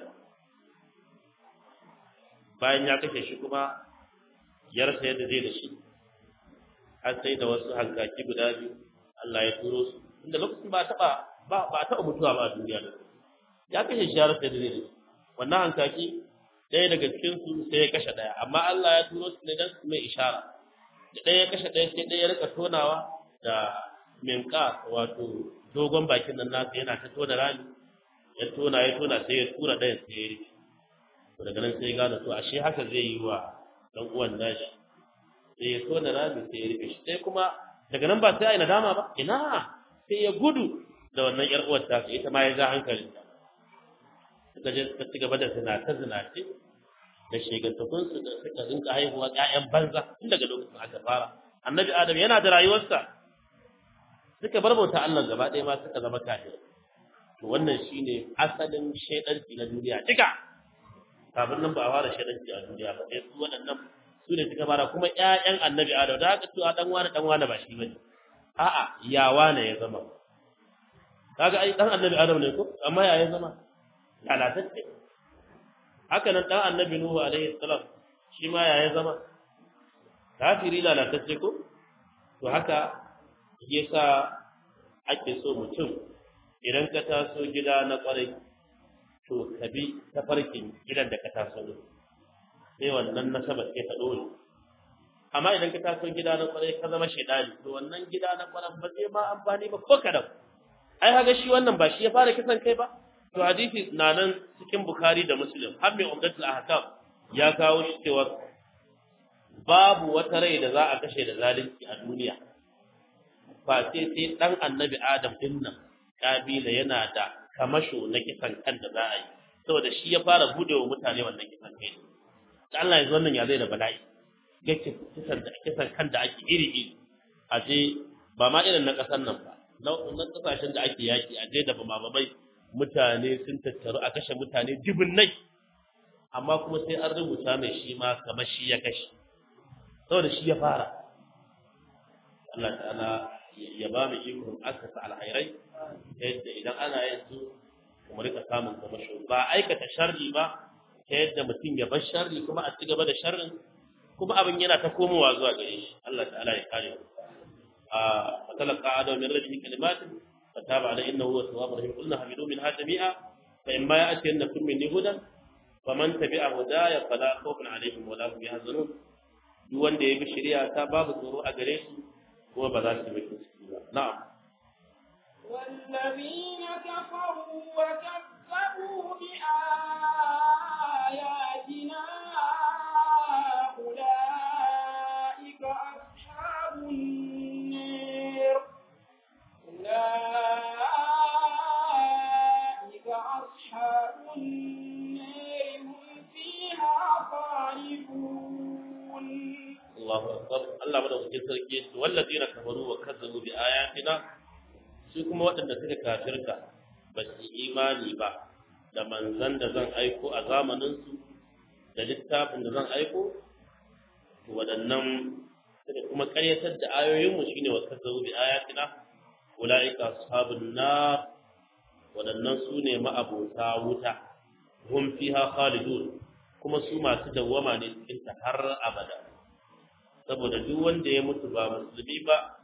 Speaker 1: bayan ya kashe shi kuma ya rasa yadda zai da shi har sai da wasu hankaki guda biyu Allah ya turo su inda lokacin ba taɓa ba ba taɓa mutuwa ba a duniya da ya kashe shi ya rasa yadda zai da shi wannan hankaki ɗaya daga cikin su sai ya kashe ɗaya amma Allah ya turo su ne dan su mai ishara da ɗaya ya kashe ɗaya sai ɗaya ya rika tonawa da minka wato dogon bakin nan nasa yana ta tona rami ya tona ya tona sai ya tura ɗayan sai ya rufe to daga nan sai ya gane to ashe haka zai yi wa ɗan uwan nashi sai ya tona rami sai ya rufe shi sai kuma daga nan ba sai a yi nadama ba ina sai ya gudu da wannan ƴar uwar ta ita ma ya ja hankalinta suka je suka ci gaba da zinace zinace da shegantakunsu da suka rinka haihuwa ƴaƴan banza tun daga lokacin aka fara annabi adam yana da rayuwarsa suka bar bauta Allah gaba ɗaya ma suka zama kafir to wannan shine asalin shaidanci na duniya duka kafin nan ba a fara shaidanci a duniya ba sai su waɗannan su ne suka fara kuma ƴaƴan annabi adam da haka cewa dan wani dan wani ba shi bane a'a ya wane ya zama kaga ai dan annabi adam ne ko amma ya ya zama lalatacce haka nan dan annabi nuhu alaihi salam shi ma ya ya zama kafiri lalatacce ko to haka yasa ake so mutum idan ka taso gida na kwarai to ka bi tafarkin gidan da ka taso ne sai wannan nasabar sai ta dole amma idan ka taso gida na kwarai ka zama shaidani to wannan gida na kwarai ba zai ma amfani ba ko kadan ai haga shi wannan ba shi ya fara kisan kai ba to hadisi na nan cikin bukhari da muslim har mai umdatul ahkam ya kawo shi cewa babu wata rai da za a kashe da zalunci a duniya ba sai sai dan annabi adam din nan kabila yana da kamasho na kisan kan da za a yi saboda shi ya fara bude wa mutane wannan kisan kai da Allah ya zo wannan ya zai da bala'i ga kisan da kisan kan da ake iri iri a je ba ma irin na kasar nan ba na kasashen da ake yaki a je da ba babai mutane sun tattaru a kashe mutane nai. amma kuma sai an rubuta mai shi ma kamar shi ya kashe saboda shi ya fara Allah ta'ala ya ba mu ikon asasa alhairai ta yadda idan ana yin su kuma rika samun kamasho ba aikata sharri ba ta yadda mutum ya bar sharri kuma a ci gaba da sharrin kuma abin yana ta komowa zuwa gare shi Allah ta'ala ya kare mu a fatalaka adam min rabbihi kalimatin fataba alai innahu huwa tawwabur rahim qulna hamidu minha jami'a fa imma ya'tiyannakum minni hudan faman tabi'a hudaya fala khawfun alaihim wala hum yahzanun duk wanda ya bi shari'a ta babu tsoro a gare su kuma ba za su yi ciki ba na'am
Speaker 2: والذين كفروا وكذبوا بآياتنا أولئك أصحاب النار أولئك أصحاب النار هم فيها خالدون
Speaker 1: Allahu akbar Allah madaukakin sarki yace wallazina kafaru wa kazzabu bi ayatina su kuma waɗanda suka kafirta ba su imani ba da manzan da zan aiko a zamanin su da littafin da zan aiko to waɗannan suka kuma ƙaryatar da ayoyin mu shine wa kazzabu bi ayatina ulaika ashabun nar waɗannan su ne ma'abota wuta hum fiha khalidun kuma su masu dawwama ne cikin ta har abada saboda duk wanda ya mutu ba musulmi ba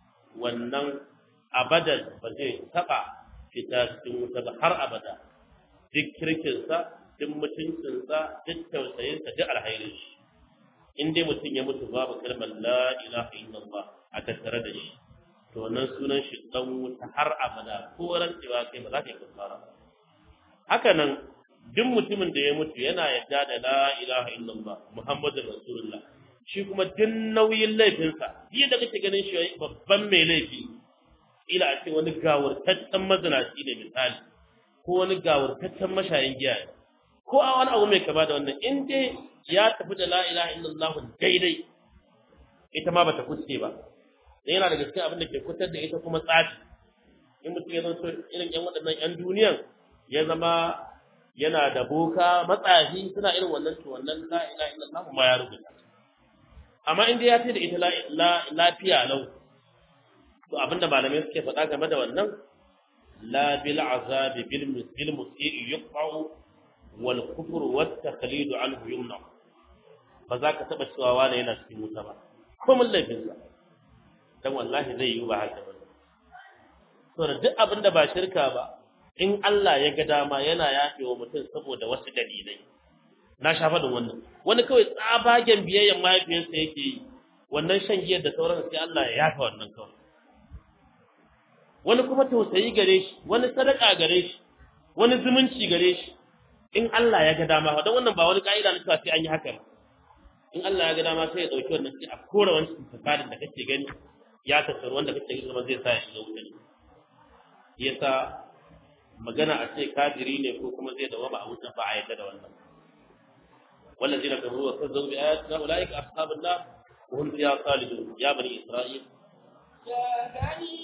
Speaker 1: wannan abadan ba zai taba fita cikin wuta ba har abada duk kirkinsa duk mutuncinsa duk tausayinsa duk alhairin shi in dai mutum ya mutu babu kalmar la ilaha illallah a tattare da shi to wannan sunan shi dan wuta har abada ko rantsewa kai ba za ka yi kafara haka nan duk mutumin da ya mutu yana yadda da la ilaha illallah muhammadur rasulullah shi kuma duk nauyin laifinsa biyu da kake ganin shi babban mai laifi ila a ce wani gawurtaccen mazinaci ne misali ko wani gawurtaccen mashayin giya ne ko a wani abu mai kama da wannan in dai ya tafi da la ilaha illallah daidai ita ma bata kuce ba dan yana daga cikin abin da ke kutar da ita kuma tsafi in mutum ya zanto irin yan waɗannan yan duniyan ya zama yana da boka matsafi suna irin wannan to wannan la ilaha illallah ma ya rubuta amma in dai ya ce da ita lafiya lau to abinda malamai suke faɗa game da wannan la bil azabi bil bil musii yuqta'u wal kufr wat taqlid anhu yumna ba za ka taba cewa wani yana cikin wuta ba ko mun laifin sa dan wallahi zai yi ba haka ba to duk abinda ba shirka ba in Allah ya ga dama yana yafewa mutum saboda wasu dalilai na sha faɗin wannan wani kawai tsabagen biyayyan mahaifiyarsa yake yi wannan shan giyar da sauran sai Allah ya yafa wannan kawai wani kuma tausayi gare shi wani sadaka gare shi wani zumunci gare shi in Allah ya ga dama don wannan ba wani ka'ida na cewa sai an yi haka ba in Allah ya ga dama sai ya dauki wannan sai a kora wani fasadin da kake gani ya tattaru wanda kake gani kuma zai sa ya shiga wuta ne yasa magana a ce kafiri ne ko kuma zai dawama a wuta ba a yadda da wannan والذين كفروا وكذبوا بآياتنا أولئك أصحاب النار وهم فيها خالدون يا بني إسرائيل
Speaker 2: يا بني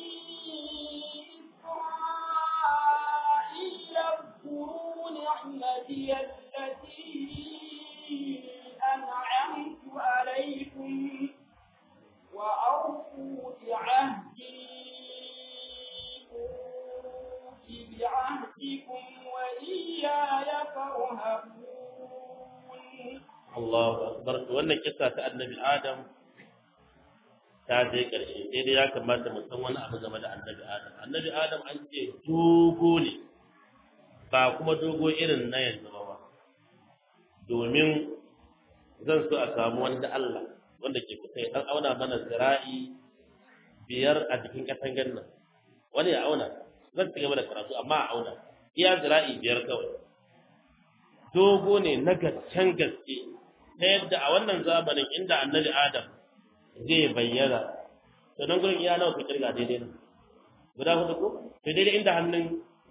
Speaker 2: إسرائيل اذكروا نعمتي التي أنعمت عليكم وأوفوا بعهدي أوف بعهدكم وإياي فارهبون
Speaker 1: Allahu akbar wannan kissa ta annabi Adam ta je karshe sai dai ya kamata mu san wani abu game da annabi Adam annabi Adam an ce dogo ne ba kuma dogo irin na yanzu ba domin zan so a samu wanda Allah wanda ke kusa ya dan auna mana zira'i biyar a cikin katangar nan wani ya auna zan ci gaba da karatu amma a auna iya zira'i biyar kawai dogo ne na gaccen gaske ta yadda a wannan zamanin inda annabi adam zai bayyana to nan gurin iya nawa ka kirga daidai nan guda hudu ko to daidai inda hannun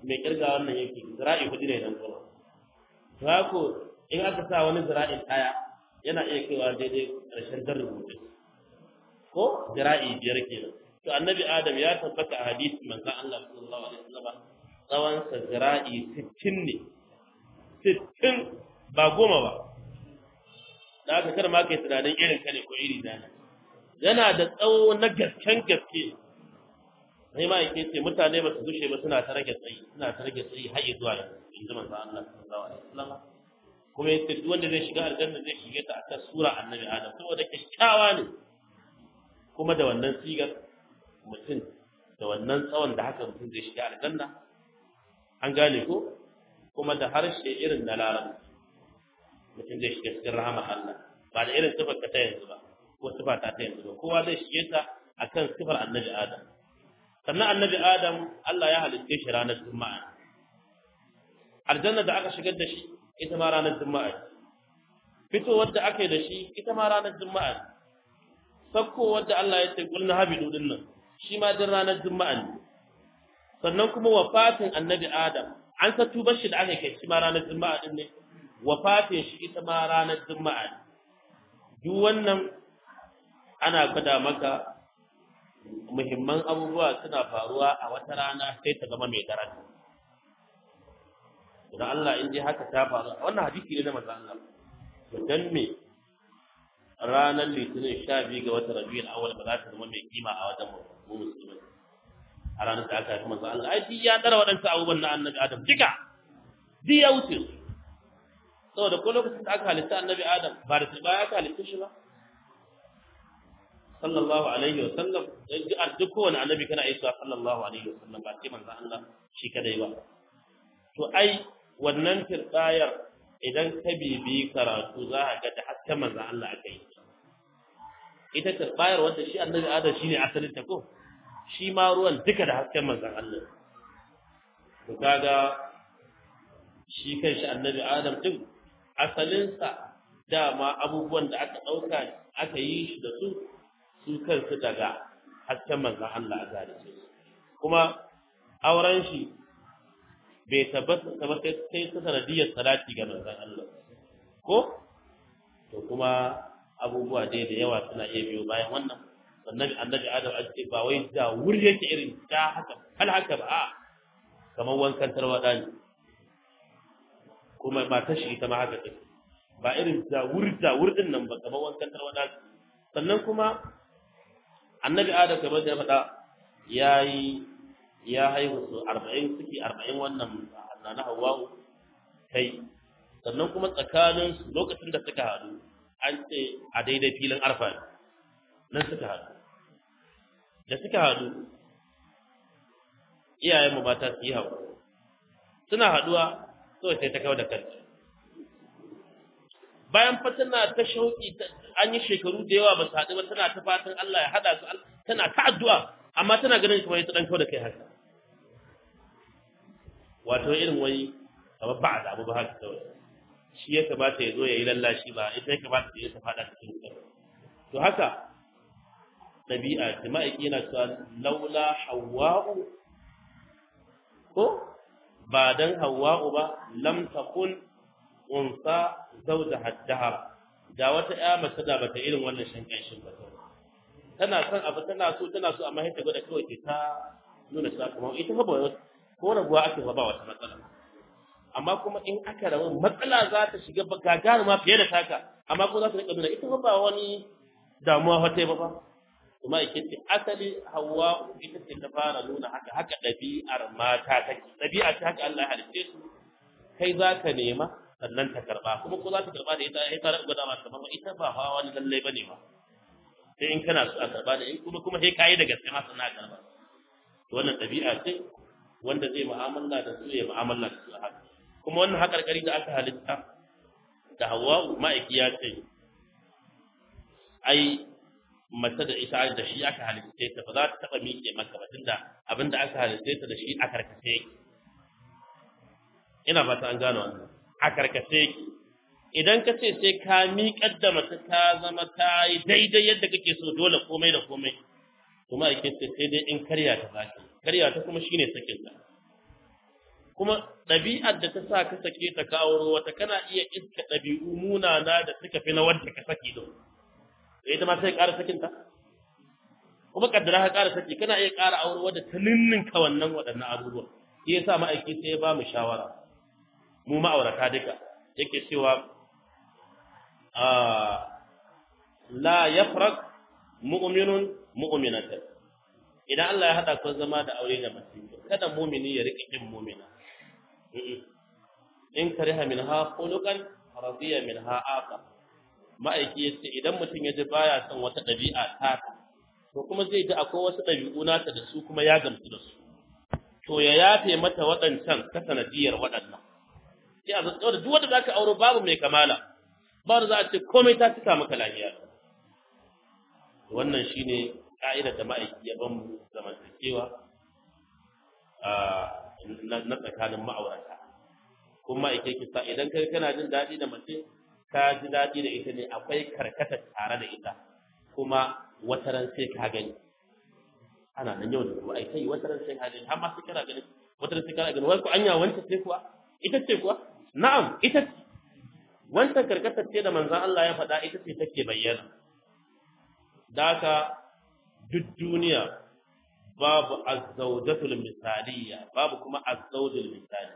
Speaker 1: mai kirga wannan yake zira'i hudu ne dan kuma to haka in aka sa wani zira'in ɗaya yana iya kaiwa daidai ƙarshen dan rubutu ko zira'i biyar kenan to annabi adam ya tabbata a hadisi manzon Allah sallallahu alaihi wasallam tsawon sa zira'i 60 ne 60 ba goma ba da aka kar ma kai tunanin irin ka ne ko iri na ne yana da tsawo na gasken gaske sai ma yake ce mutane ba su gushe ba suna ta rage tsayi suna ta rage tsayi har zuwa yanzu in ji manzo Allah sallallahu alaihi wasallam kuma yace duk wanda zai shiga aljanna zai shige ta akan sura annabi Adam saboda kyakkyawa ne kuma da wannan sigar mutum da wannan tsawon da haka mutum zai shiga aljanna an gane ko kuma da harshe irin na larabci mutum zai shiga cikin rahama Allah ba da irin sifar ka ta yanzu ba ko sifa ta ta yanzu ba kowa zai shige ta akan sifar annabi Adam sannan annabi Adam Allah ya halitta shi ranar Juma'a aljanna da aka shigar da shi ita ma ranar Juma'a fitowar da aka yi da shi ita ma ranar Juma'a sakkowar da Allah ya ce kullu habidu din nan shi ma din ranar Juma'a ne sannan kuma wafatin annabi Adam an sa tubar shi da aka kai shi ma ranar Juma'a din ne wafatin shi ita ma ranar Juma'a ne duk wannan ana gwada maka muhimman abubuwa suna faruwa a wata rana sai ta zama mai daraja idan Allah in ji haka ta faru wannan hadisi ne na manzon Allah to dan me ranar litinin sha biyu ga watan rabiul awwal ba za ta zama mai kima a wajen mu musulmi a ranar da aka yi manzon Allah ai duk ya dara waɗansu abubuwan na annabi Adam duka duk ya wuce su saboda ko lokacin da aka halitta annabi Adam ba da ba aka halitta shi ba sallallahu alaihi wa sallam duk kowane annabi kana yi sallallahu alaihi wa sallam ba sai manzon Allah shi kadai ba to ai wannan tirbayar idan ka bibi karatu za ka ga da hasken manzon Allah aka yi ita tirbayar wanda shi annabi Adam shine asalin ta ko shi ma ruwan duka da hasken manzon Allah to kaga shi kanshi annabi Adam din asalinsa dama abubuwan da aka ɗauka aka yi shi da su su kansu daga hasken manzan Allah a zalice kuma auren shi bai tabbata ba sai ta sanadiyar salati ga manzan Allah ko to kuma abubuwa dai da yawa suna iya biyo bayan wannan sannan annabi Adam an ce ba wai da wuri yake irin ta haka hal haka ba a kamar wankan tarwada ne kuma matar shi ita ma haka take ba irin zawur zawur din nan ba kamar wankan tarwada sannan kuma annabi adam kamar da ya faɗa yayi ya haihu su 40 suke 40 wannan na Hawwa kai sannan kuma tsakanin su lokacin da suka haɗu an ce a daidai filin arfa nan suka haɗu da suka haɗu iyayen mu mata su yi haƙuri suna haɗuwa kawai sai ta kawo da kanta bayan fa tana ta shauki an yi shekaru da yawa ba su haɗu ba tana ta fatan Allah ya haɗa su tana ta addu'a amma tana ganin kamar ta dan kawo da kai haka wato irin wani kamar ba a damu ba haka kawai shi ya kamata ya zo ya yi lallashi ba ita ya kamata ya ta faɗa cikin karo to haka ɗabi'a ta ma'aiki yana cewa laula hawa'u ko ba dan hawa'u ba lam takun unsa zauda haddahar da wata ƴa mace da bata irin wannan shan kanshin ba tana son abu tana so tana so amma sai ta gwada kawai ta nuna cewa kuma ita fa ba ko rabuwa ake ba ba wata matsala amma kuma in aka rabu matsala za ta shiga gagaruma fiye da taka amma ko za ta rika nuna ita fa ba wani damuwa fa ta ba ba kuma ake ce asali hawa ita ce ta fara nuna haka haka ɗabi'ar mata take ɗabi'a ta haka Allah ya halitte su kai za ka nema sannan ta karba kuma ko za ta karba da ita ai ta gwada ma kamar ita ba hawa wani lalle bane ba sai in kana so a karba da in kuma kuma sai kai da gaske ma sannan karba to wannan dabi'a ce wanda zai mu'amala da su ya mu'amala da su haka kuma wannan hakarkari da aka halitta da Hawwa ma'aiki ya ce ai mace da ita da shi aka halitta ta ba za ta taba miƙe maka ba tunda abinda aka halitta ta da shi a karkace yake ina fata an gano wannan a karkace yake idan ka ce sai ka miƙar da mace ta zama ta yi daidai yadda kake so dole komai da komai kuma ake ce sai dai in karya ta zaki karya ta kuma shine sakin ta kuma ɗabi'ar da ta sa ka sake ta ka auro wata kana iya iska ɗabi'u munana da suka fi na wanda ka saki din sai ita ma sai ƙara sakin ta kuma kaddara ka ƙara saki kana iya ƙara auro wadda ta ninninka wannan waɗannan abubuwan shi yasa ma'aiki sai ya ba mu shawara mu ma'aurata duka yake cewa a la yafraq mu'minun mu'minatan idan Allah ya hada ku zama da aure da mace kada mu'mini ya rike kin mu'mina in kariha minha khuluqan radiya minha aqa ma'aiki yace idan mutum ya ji baya son wata dabi'a ta to kuma zai ji akwai wasu dabi'u nata da su kuma ya gamsu da su to ya yafe mata waɗancan ta sanadiyar waɗannan sai a zato da duk wanda zaka auro babu mai kamala ba da za a ce komai ta cika maka lafiya wannan shine ka'idar da ma'aiki ya ban mu zamantakewa na tsakanin ma'aurata kuma ma'aiki ke sa idan kai kana jin daɗi da mace ka ji daɗi da ita ne akwai karkata tare da ita kuma wata ran sai ka gani ana nan yau da kuma ai kai wata ran sai ka gani har ma sai kana gani wata ran sai kana gani wai ko anya wanta ce kuwa ita ce kuwa na'am ita ce wancan karkatar ce da manzon Allah ya faɗa ita ce take bayyana daka duk duniya babu azzaujatul misaliya babu kuma azzawjul misali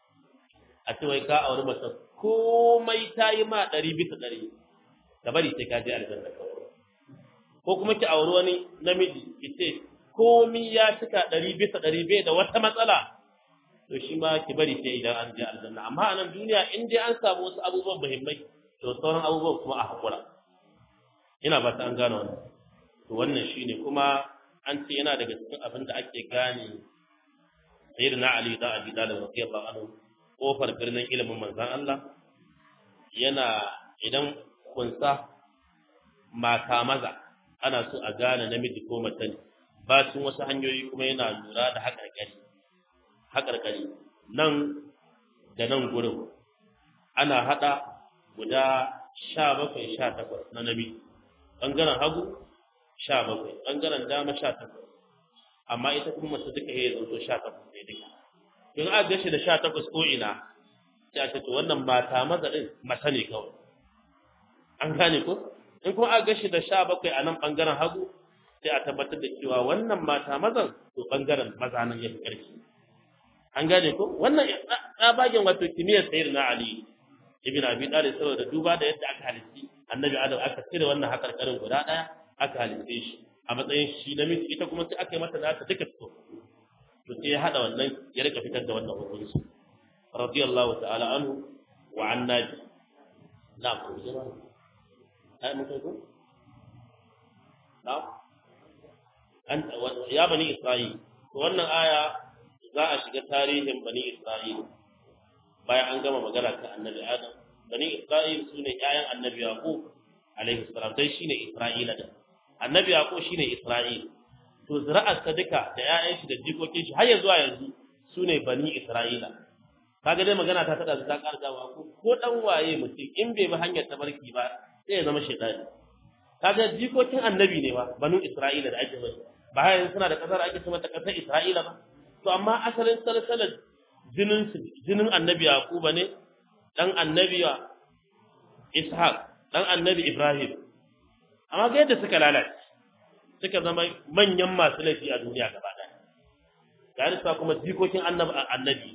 Speaker 1: a ce wai ka auri mace komai ta yi ma ɗari bisa ɗari ka bari sai ka je aljanna kawai ko kuma ki auri wani namiji ki ce komai ya cika ɗari bisa ɗari bai da wata matsala to shi ma ki bari sai idan an je aljanna amma a nan duniya in dai an samu wasu abubuwan muhimmai to sauran abubuwan kuma a haƙura ina ba ta an gane wannan to wannan shine kuma an ce yana daga cikin abin da ake gane sayyidina ali da abi talib radiyallahu anhu kofar birnin ilimin manzon Allah yana idan kunsa mata maza ana so a gane namiji ko mace ne ba sun wasu hanyoyi kuma yana lura da haƙarƙari haƙarƙari nan da nan gurin ana haɗa guda sha bakwai sha takwas na namiji ɓangaren hagu sha bakwai ɓangaren dama sha takwas amma ita kuma mace duka ya zanto sha takwas ne duka in aka gashi da sha takwas ko ina sai a ce to wannan mata maza ɗin mace ne kawai an gane ko in kuma aka gashi da sha bakwai a nan ɓangaren hagu sai a tabbatar da cewa wannan mata mazan to ɓangaren maza nan ya fi ƙarfi an gane ko wannan tsabagen wato kimiyyar sayar na ali ibn abi talib saboda duba da yadda aka halitti annabi adam aka cire wannan hakarkarin guda daya aka halitte shi a matsayin shi namiji ita kuma sai aka yi mata nata duka fito to sai ya hada wannan ya rika fitar da wannan hukunci radiyallahu ta'ala anhu wa an nabi na'am ko jama'a ai mun kai ko na'am an ya bani isra'il to wannan aya za a shiga tarihin bani isra'il bayan an gama magana ta annabi adam bani isra'il su ne ƴaƴan annabi yaqub alaihi salam dai shine isra'ila da annabi yaqub shine isra'il to zuri'ar sa duka da ƴaƴan shi da jikokin shi har ya zuwa yanzu su ne bani isra'ila kaga dai magana ta tada ta karga wa ko ko dan waye mutum in bai bi hanyar tabarki ba sai ya zama shaytani kaga jikokin annabi ne ba banu isra'ila da ake bai ba yanzu suna da kasar ake cewa ta kasar isra'ila ba to amma asalin salsalar jinin jinin annabi yaquba ne dan annabi ishaq dan annabi ibrahim amma ga yadda suka lalace suka zama manyan masu laifi a duniya gaba daya gari sa kuma jikokin annabi annabi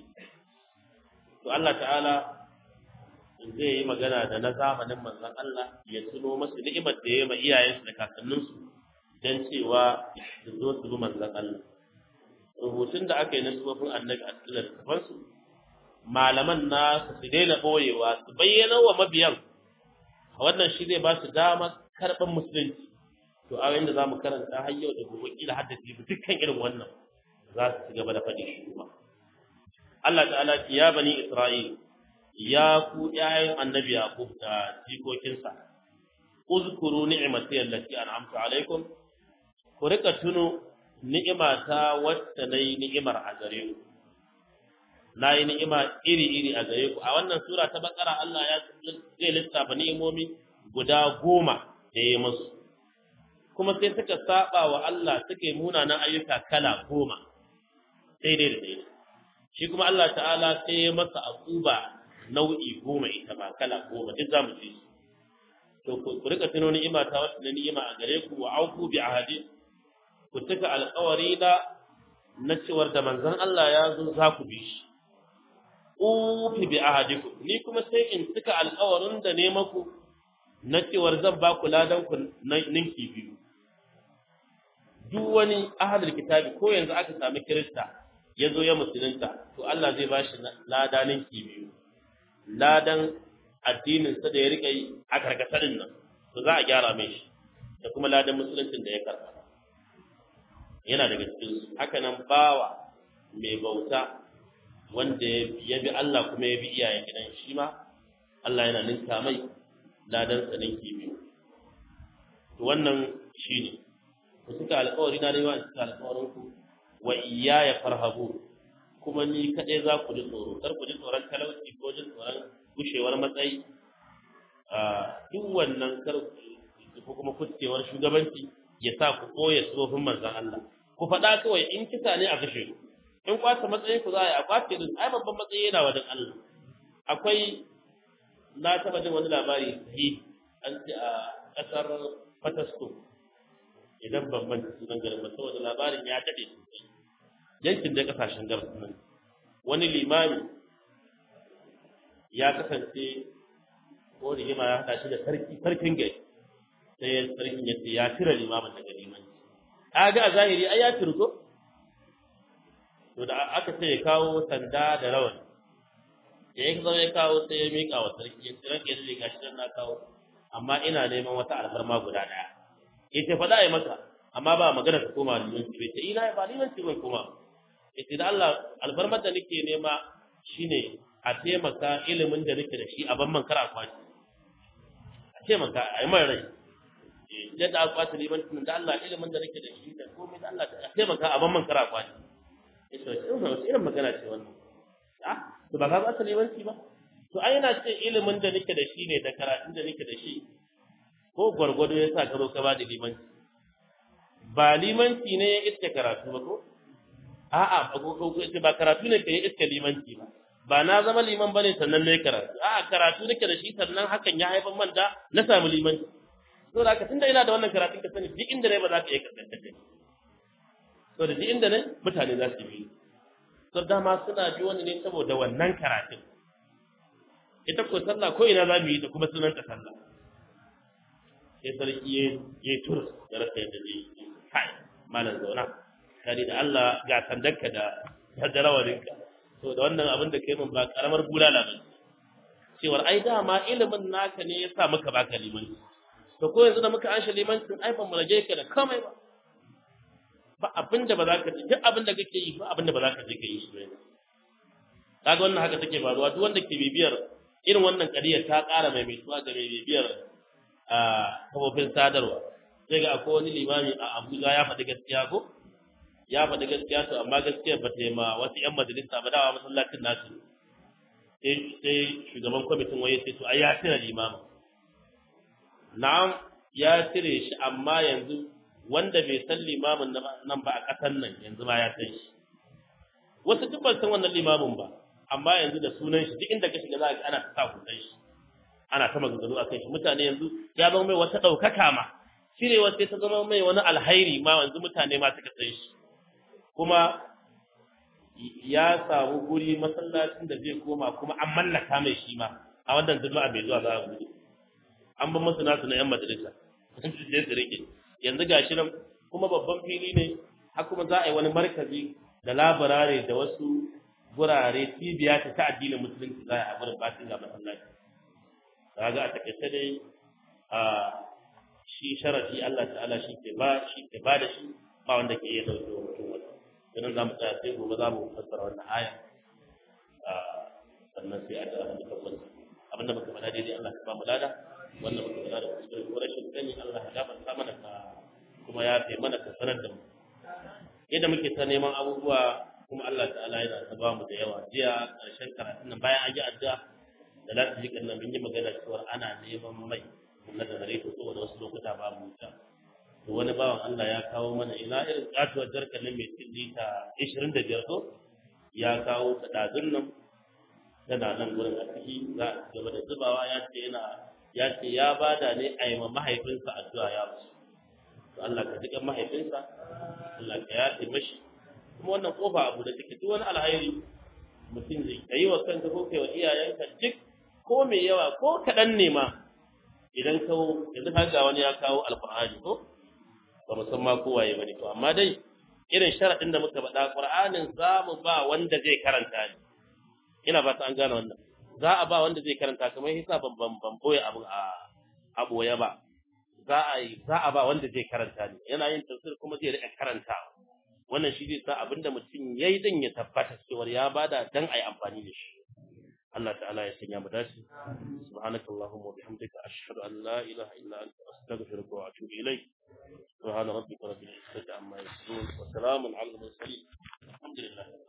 Speaker 1: to Allah ta'ala zai yi magana da na zamanin manzon Allah ya tuno masu ni'imar da ya yi ma iyayensu da kakanninsu don cewa su zo su bi manzon Allah rubutun da aka yi na sufofin annabi a cikin littafansu malaman nasu su daina ɓoyewa su bayyana wa mabiyan wannan shi zai ba su damar karɓar musulunci to a da za mu karanta har yau da gobe kila har da jibi dukkan irin wannan za su ci gaba da faɗi shi kuma Allah ta'ala ya bani Isra'il ya ku ƴaƴan annabi Yaqub da jikokinsa uzkuru ni'mati allati an'amtu alaikum ku rika tuno ni'imata wacce nayi ni'imar a gare ku nayi ni'ima iri-iri a gare ku a wannan sura ta bakara Allah ya zai lissafa ni'imomi guda goma da ya musu kuma sai suka saba wa Allah suka yi munanan ayyuka kala goma daidai da daidai shi kuma Allah ta'ala sai ya masa akuba nau'i goma ita ba kala goma duk zamu ci to ku rika tuno ni'ima ta wata da ni'ima a gare ku wa auku bi ahadi ku tuka alƙawari da na cewar da manzon Allah ya zo za ku bi shi ufi bi ahadikum ni kuma sai in tuka alƙawarin da ne maku na cewar zan ba ku ladan ku ninki biyu duk wani ahadul kitabi ko yanzu aka sami kirista ya zo ya musulunta to Allah zai ba shi lada ninki biyu ladan addininsa da ya rika yi a karkatarin nan to za a gyara mai shi da kuma ladan musuluncin da ya karɓa yana daga cikin su haka nan bawa mai bauta wanda ya bi Allah kuma ya bi iyayen gidan shi ma Allah yana ninka mai ladan sa ninki biyu to wannan shine ku suka alƙawari na rewa suka alƙawarin ku wa iyaya farhabu kuma ni kaɗai za ku ji tsoro kar ku ji tsoron talauci ko jin tsoron gushewar matsayi a duk wannan kar ko kuma kuskewar shugabanci ya sa ku ɓoye tsofin manzan Allah ku faɗa kawai in kisa ne a kashe ku in kwata matsayin ku za a yi a kwace din ai babban matsayi yana wajen Allah akwai na taɓa jin wani labari sahihi an ce a ƙasar Fatasko idan ban manta sunan garin ba saboda labarin ya daɗe sosai yankin da ƙasashen gabas nan wani limami ya kasance ko rigima ya haɗa shi da sarki sarkin gari sai ya sarkin ya ce ya cire limamin daga limanci a ga a zahiri ai ya turko to da aka ce ya kawo sanda da rawan da ya zama ya kawo sai ya miƙa wa sarki ya ce ranke da gashi dan na kawo amma ina neman wata alfarma guda ɗaya ya ce faɗa ya maka amma ba magana ka koma limanci bai ce ina ba limanci bai koma ya ce da Allah alfarmar da nake nema shine a taimaka ilimin da nake da shi a ban man kar a kwaci a taimaka a yi mai rai yadda aka kwace limancin da Allah ilimin da nake da shi da komai da Allah a taimaka a ban man kar a kwaci ya ce wasu irin magana ce wannan ah to ba ka kwace limanci ba to ai yana ce ilimin da nake da shi ne da karatun da nake da shi ko gwargwado ya sa ka zo ka ba da limanci ba limanci ne ya iske karatu ba ko a'a ba karatu ne ka yi iske limanci ba ba na zama liman bane sannan ne karatu a'a karatu nake da shi sannan hakan ya haifar man da na samu limanci to da haka tunda ina da wannan karatun ka sani duk inda ne ba za ka iya kasance da to da duk inda ne mutane za su bi to dama suna bi wani ne saboda wannan karatun ita ko sallah ko ina za mu yi ta kuma sunan ta sallah sai sarki ya ya tur da rasa yadda zai yi kai malam zauna kari da Allah ga sandanka da da rawaninka to da wannan abin da kai mun ba karamar bulala ba cewar ai dama ilimin naka ne ya sa muka baka limanci to ko yanzu da muka anshe limancin ai ban rage ka da komai ba ba abin da ba za ka duk abin da kake yi ba abin da ba za ka je ka yi shi ba kaga wannan haka take faruwa duk wanda ke bibiyar irin wannan kadiyar ta ƙara mai mai ga mai bibiyar a kafofin sadarwa sai ga akwai wani limami a Abuja ya faɗi gaskiya ko ya faɗi gaskiya to amma gaskiyar ba ta yi ma wasu 'yan majalisa ba dawa masallacin nasu sai shugaban kwamitin waye sai to ai ya cire limamin na'am ya cire shi amma yanzu wanda bai san limamin nan ba a ƙasar nan yanzu ma ya san shi wasu duk ban san wannan limamin ba amma yanzu da sunan shi duk inda ka shiga za ka ana ta sa kusan shi ana ta maganganu a kan shi mutane yanzu ya zama mai wata ɗaukaka ma cirewa sai ta zama mai wani alhairi ma yanzu mutane ma suka san shi kuma ya samu guri masallacin da zai koma kuma an mallaka mai shi ma a wannan juma'a mai zuwa za a gudu an ban masu nasu na yan majalisa sun su je su rike yanzu gashi nan kuma babban fili ne har kuma za a yi wani markazi da labarare da wasu gurare cibiya ta ta addinin musulunci za a yi a gurin batin ga masallaci kaga a takaice dai a shi sharafi Allah ta'ala shi ke ba shi ke ba da shi ba wanda ke iya dauke wa mutum wani idan za mu tsaya sai gobe za mu fassara wannan aya sannan sai a da abin da tabbata abinda muka faɗa daidai Allah ka ba mu lada wannan muka faɗa da kuskure ko rashin sani Allah ya gafarta mana ka kuma ya fi mana ka sanar da mu yadda muke ta neman abubuwa kuma Allah ta'ala yana ta ba mu da yawa jiya ƙarshen karatun nan bayan an yi addu'a da za su ji kan mun yi magana cewa ana neman mai na da gare ta saboda wasu lokuta ba mu ta to wani bawan Allah ya kawo mana ina irin katuwar jarkar nan mai cin lita 25 ko ya kawo ta dazun nan tana nan gurin a ciki za a gaba da zubawa ya ce yana ya ce ya bada ne a yi ma mahaifinsa addu'a ya musu to Allah ka jiƙa mahaifinsa Allah ka yafe mashi kuma wannan kofa abu da take duk wani alhairi mutum zai ka yi wa kanka ko kai wa iyayenka duk ko mai yawa ko kaɗan ne ma idan ka yanzu ka ga wani ya kawo alƙur'ani ko ba mu san ma ko waye bane to amma dai irin sharaɗin da muka faɗa ƙur'anin za mu ba wanda zai karanta ne ina ba ta an gane wannan za a ba wanda zai karanta kamar hisa ban ban ban boye abu a aboye ba za a yi za a ba wanda zai karanta ne yana yin tafsir kuma zai rika karanta wannan shi zai sa abinda mutum yayi din ya tabbata cewa ya bada dan ayi amfani da shi Allah ta'ala ya sanya mu dace subhanakallahumma wa bihamdika ashhadu an la ilaha illa anta astaghfiruka wa atubu ilayk subhana rabbika rabbil izzati amma yasifun wa salamun ala al mursalin alhamdulillah